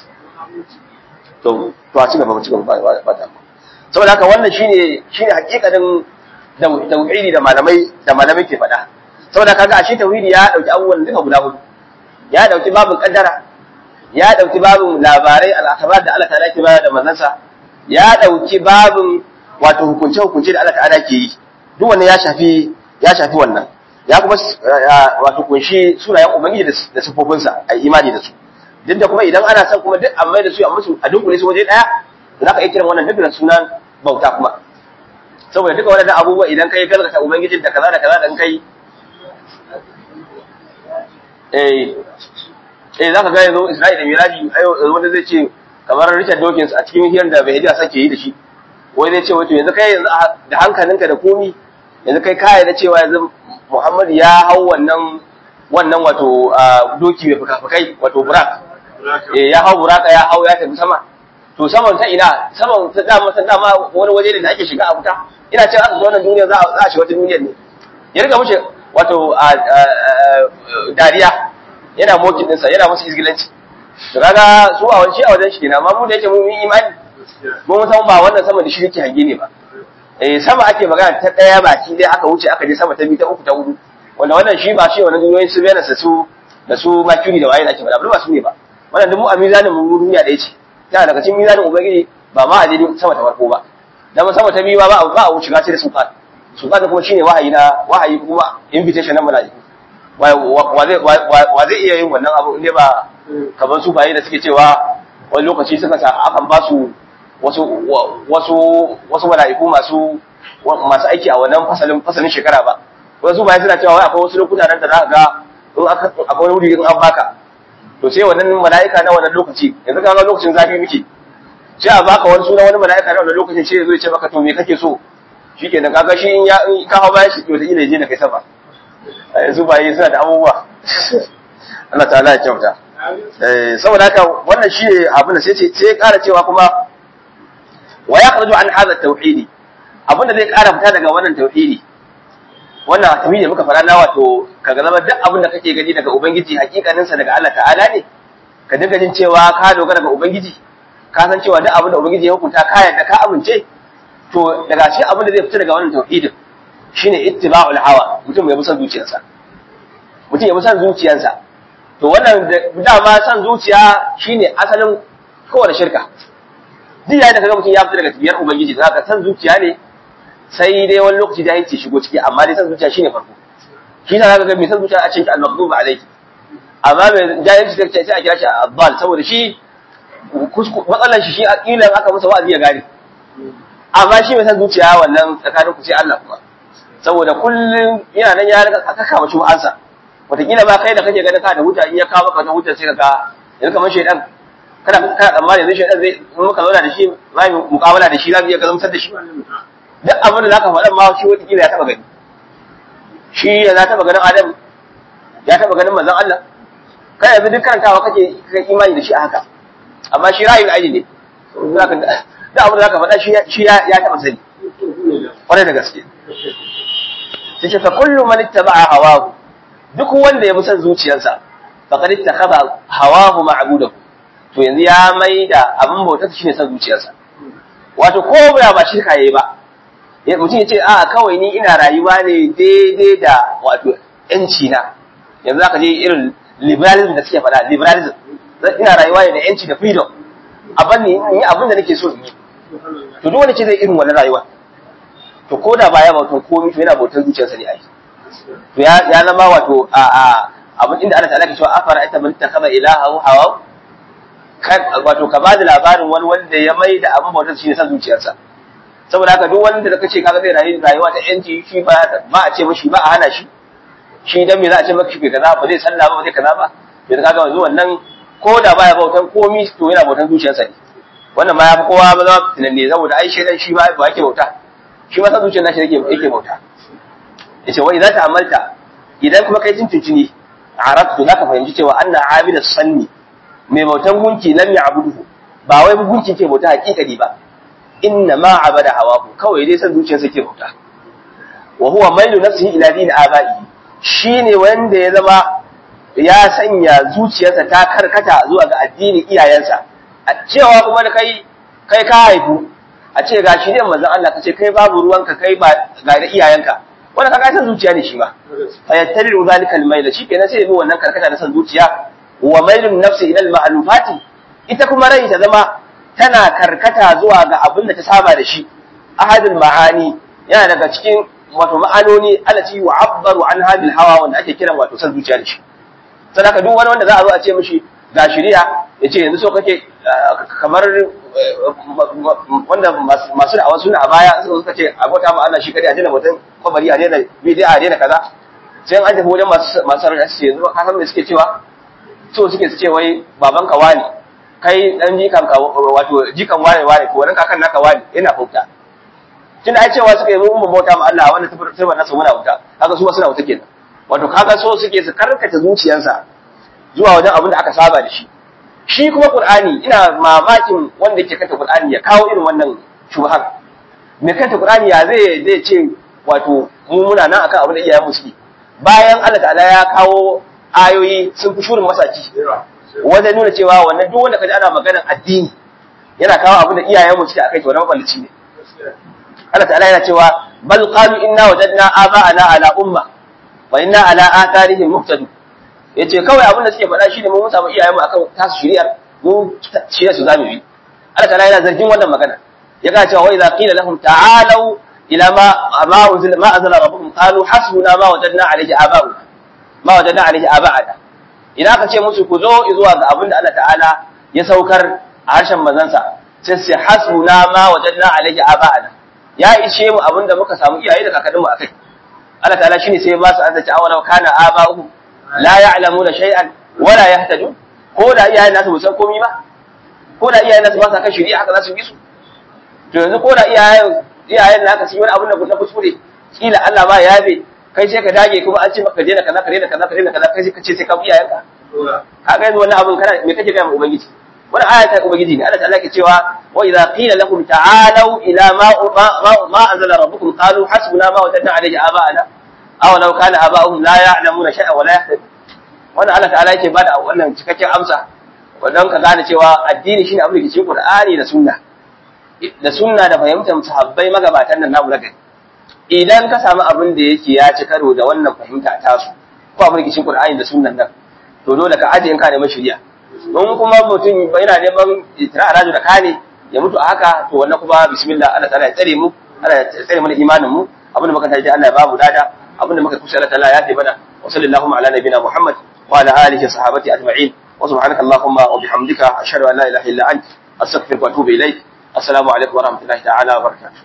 to to a ci gaba mu ci gaba ba ba ta saboda haka wannan shine shine hakikanin tauhidi da malamai da malamai ke faɗa saboda kaga ashe tauhidi ya dauki abubuwan duka guda hudu ya dauki babin kaddara ya dauki babin labarai al-akhbar da Allah ta'ala ke bayar da manzansa ya dauki babin wato hukunce hukunce da Allah ta'ala ke yi duk wannan ya shafi ya shafi wannan ya kuma wato kunshi sunayen ubangiji da sifofinsa a imani da su duk da kuma idan ana son kuma duk amma da su a musu a dunkule su waje daya za ka iya kiran wannan duk da sunan bauta kuma saboda duka waɗannan abubuwa idan kai galgata ubangijin da kaza da kaza da kai eh eh zaka ga yanzu Isra'ila Miraji ayo wanda zai ce kamar Richard Dawkins a cikin hiyar da bai sake yi da shi wai zai ce wato yanzu kai yanzu da hankalinka da komi yanzu kai kai da cewa yanzu Muhammad ya hau wannan wannan wato doki mai fuka-fukai wato burak eh ya hau buraka ya hau ya tafi sama to saman ta ina saman ta dama ta dama wani waje ne da ake shiga a wuta ina cewa aka zo wannan duniya za a shiga wata duniyar ne ya riga mushi wato dariya yana mokin ɗinsa yana musu izgilanci to kaga su a wani a wajen shi kenan amma mu da yake mun yi imani mun san ba wannan sama da shi yake hange ne ba eh sama ake magana ta daya baki dai aka wuce aka je sama ta biyu ta uku ta hudu wanda wannan shi ba shi wannan duniyoyin su bayyana su da su makuri da waye da ake faɗa ba su ne ba wannan duk mu a mizanin mu duniya da yace yana daga cikin mizanin ubangiji ba ma a je sama ta farko ba dan sama ta biyu ba ba a wuce gace da sultan sultan kuma shine wahayi na wahayi kuma invitation na mala'iku wa zai iya yin wannan abu inda ba kamar su baye da suke cewa wani lokaci suka sa akan ba su wasu wasu wasu mala'iku masu masu aiki a wannan fasalin fasalin shekara ba wasu baye suna cewa wai akwai wasu lokuta nan da za ka ga in aka akwai wuri in an baka to sai wannan mala'ika na wannan lokaci yanzu ka ga lokacin zafi muke sai a baka wani suna wani mala'ika na wannan lokacin sai ya zo ya ce maka to me kake so shikenan kaga shi in ya in ka hawa bayan shi to da ila je da kai sama yanzu baye suna da abubuwa Allah ta'ala ya kyauta eh saboda haka wannan shi abin da sai ce sai ya ƙara cewa kuma wa yakhraju an hadha tauhidi abin da zai ƙara fita daga wannan tauhidi wannan tauhidi da muka fara na wato kaga zama duk abin da kake gani daga ubangiji hakikanin sa daga Allah ta'ala ne ka dinga jin cewa ka dogara ga ubangiji ka san cewa duk abin da ubangiji ya hukunta ka yarda ka amince to daga shi abin da zai fita daga wannan tauhidin shine ittiba'ul hawa mutum ya bi son zuciyarsa mutum ya bi son zuciyarsa to wannan dama son zuciya shine asalin kowane shirka duk yayin da kaga mutum ya fita daga tafiyar ubangiji za ka san zuciya ne sai dai wani lokaci da yanci shigo ciki amma dai san zuciya shine farko shi yasa zaka ga mai san zuciya a cikin al-maghdub alayhi amma mai jahilci da sai a kira shi abbal saboda shi matsalan shi shi aqilan aka masa wa'azi ya gane amma shi mai san zuciya wannan tsakanin ku sai Allah kuma saboda kullum yana nan ya rika aka kama shi ansa wataƙila ma kai da kake ganin ka da hujja in ya kawo maka wata hujja sai ka ga yanzu kamar shaidan kana kana tsammani yanzu shaidan zai in muka zauna da shi za mu muƙabala da shi za mu iya gazamtar da shi duk abin da zaka faɗa ma shi wataƙila ya taɓa gani shi ya taɓa ganin Adam ya taɓa ganin manzon Allah kai yanzu duk karantawa kake kai imani da shi a haka amma shi ra'ayin aini ne duk abin da zaka faɗa shi ya taɓa sani kwarai da gaske sai fa kullu man ittaba'a hawahu duk wanda ya bi son zuciyarsa faqad ittakhadha hawahu ma'budahu to yanzu ya maida abin bautar shine son zuciyarsa wato ko ba ba shirka yayi ba mutum ya ce a kawai ni ina rayuwa ne daidai da wato yanci na yanzu zaka je irin liberalism da suke faɗa liberalism ina rayuwa ne da yanci da freedom abin ne yi abin da nake so in yi to duk wanda ce zai irin wannan rayuwa to ko da baya bautan komai to yana bautan zuciyarsa ne ai to ya ya zama wato a a abin inda Allah ta'ala ke cewa afara ita man takaba ilaha hawa wato ka bada labarin wani wanda ya mai da abin bautar shi ne san zuciyarsa saboda haka duk wanda da kace kaga zai rayu rayuwa ta yanci shi ba ba a ce mishi ba a hana shi shi dan me za a ce maka shi kaza ba zai sallah ba ba zai kaza ba yanzu kaga yanzu wannan ko da baya bautan komi to yana bautan zuciyarsa ne wannan ma ya fi kowa ba zama tunanne saboda ai shedan shi ba ba yake bauta shi ma san zuciyar nashi yake yake bauta yace wa idza ta'amalta idan kuma kai tuntuntuni arabtu zaka fahimci cewa anna abida sanni mai bautan gunki lam ya'buduhu ba wai gunki ke bauta hakikani ba inna ma abada hawahu kawai dai san zuciyarsa ke bauta wa huwa mailu nafsihi ila din abai shine wanda ya zama ya sanya zuciyarsa ta karkata zuwa ga addinin iyayensa a cewa kuma da kai kai ka haifu a ce ga shi ne manzon Allah ka ce kai babu ruwanka kai ba ga da iyayenka wanda ka san zuciya ne shi ma fa yattabi'u zalika al-mayl shi kenan sai ya bi wannan karkata na san zuciya wa mailun nafsi ila al-ma'lufati ita kuma rai ta zama tana karkata zuwa ga abin da ta saba da shi ahadul ma'ani yana daga cikin wato ma'anoni allati yu'abbaru an hadil hawa wanda ake kiran wato san zuciya da shi sadaka duk wani wanda za a zo a ce mishi ga shari'a ya ce yanzu so kake kamar wanda masu da'awa suna a baya suka suka ce a bauta ma Allah shi kadai a daina mutum kwabari a daina bidiya a daina kaza sai an tafi wajen masu masu sarrafa su yanzu ka san me suke cewa so suke su ce wai baban ka wani kai dan jikan ka wato jikan wani wani ko wannan kakan naka wani yana bauta tun da ai cewa suka yi mun bauta ma Allah wannan sai wannan su muna wuta kaga su ma suna wuta kenan wato kaga so suke su karkata zuciyarsa zuwa wajen abin da aka saba da shi shi kuma qur'ani ina mamakin wanda yake kanta qur'ani ya kawo irin wannan shubhar me kanta qur'ani ya zai zai ce wato mu muna nan akan abin da iyayen mu suke bayan Allah ta'ala ya kawo ayoyi sun fi shurin masaki wajen nuna cewa wannan duk wanda kaji ana maganar addini yana kawo abin da iyayen mu suke akai to wannan maballaci ne Allah ta'ala yana cewa bal qalu inna wajadna aba'ana ala umma wa inna ala atharihim muqtadun yace kawai abin da suke faɗa shine mun samu iyayen mu akan tasu shari'ar mu shirya su zamu yi Allah ta'ala yana zargin wannan magana ya ga cewa wa idza qila lahum ta'alu ila ma ma unzila ma anzala rabbukum qalu hasbuna ma wajadna alayhi aba'u ma wajadna alayhi aba'ana idan aka ce musu ku zo zuwa ga abin da Allah ta'ala ya saukar a harshen manzansa sai sai hasbuna ma wajadna alayhi aba'ana ya ishe mu abin da muka samu iyaye da kakanninmu akai Allah ta'ala shine sai ba su azaci awalau kana aba'uhum la ya'lamuna shay'an wala yahtadun ko da iyayen nasu ba san komai ba ko da iyayen nasu ba sa kan shari'a haka za su bi su to yanzu ko da iyayen iyayen naka sun yi wani abin da na kuskure kila Allah ba ya yabe kai sai ka dage kuma an ce maka daina kaza ka daina kaza ka daina kaza kai sai ka ce sai ka bi iyayenka kaga yanzu wannan abin kana me kake ga mu ubangiji wani aya ta ubangiji ne Allah ta'ala ke cewa wa idza qila lahum ta'alu ila ma ma ma anzala rabbukum qalu hasbuna ma wajadna alayhi aba'ana aw law kana aba'uhum la ya'lamuna shay'an wa la yahtadun wannan Allah ta'ala yake bada wannan cikakken amsa wannan ka gane cewa addini shine abin da ke cikin Qur'ani da sunna da sunna da fahimtar sahabbai magabatan nan namu na gari idan ka samu abin da yake ya ci karo da wannan fahimta ta su ko abin da ke cikin Qur'ani da sunnan nan to dole ka aje in ka neman shari'a in kuma mutum yana neman itira rajo da kane ya mutu a haka to wannan kuma bismillah Allah ta'ala ya tsare mu Allah ya tsare mana imanin mu abin da muka taji Allah ya babu dada abin da muka kusa Allah ta'ala ya tabbata wa sallallahu ala nabiyina Muhammad wa ala alihi wa sahabati ajma'in wa subhanaka allahumma wa bihamdika ashhadu an la ilaha illa anta astaghfiruka wa atubu ilayk assalamu alaikum wa rahmatullahi ta'ala wa barakatuh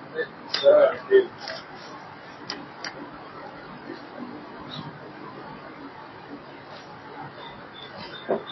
Thank you.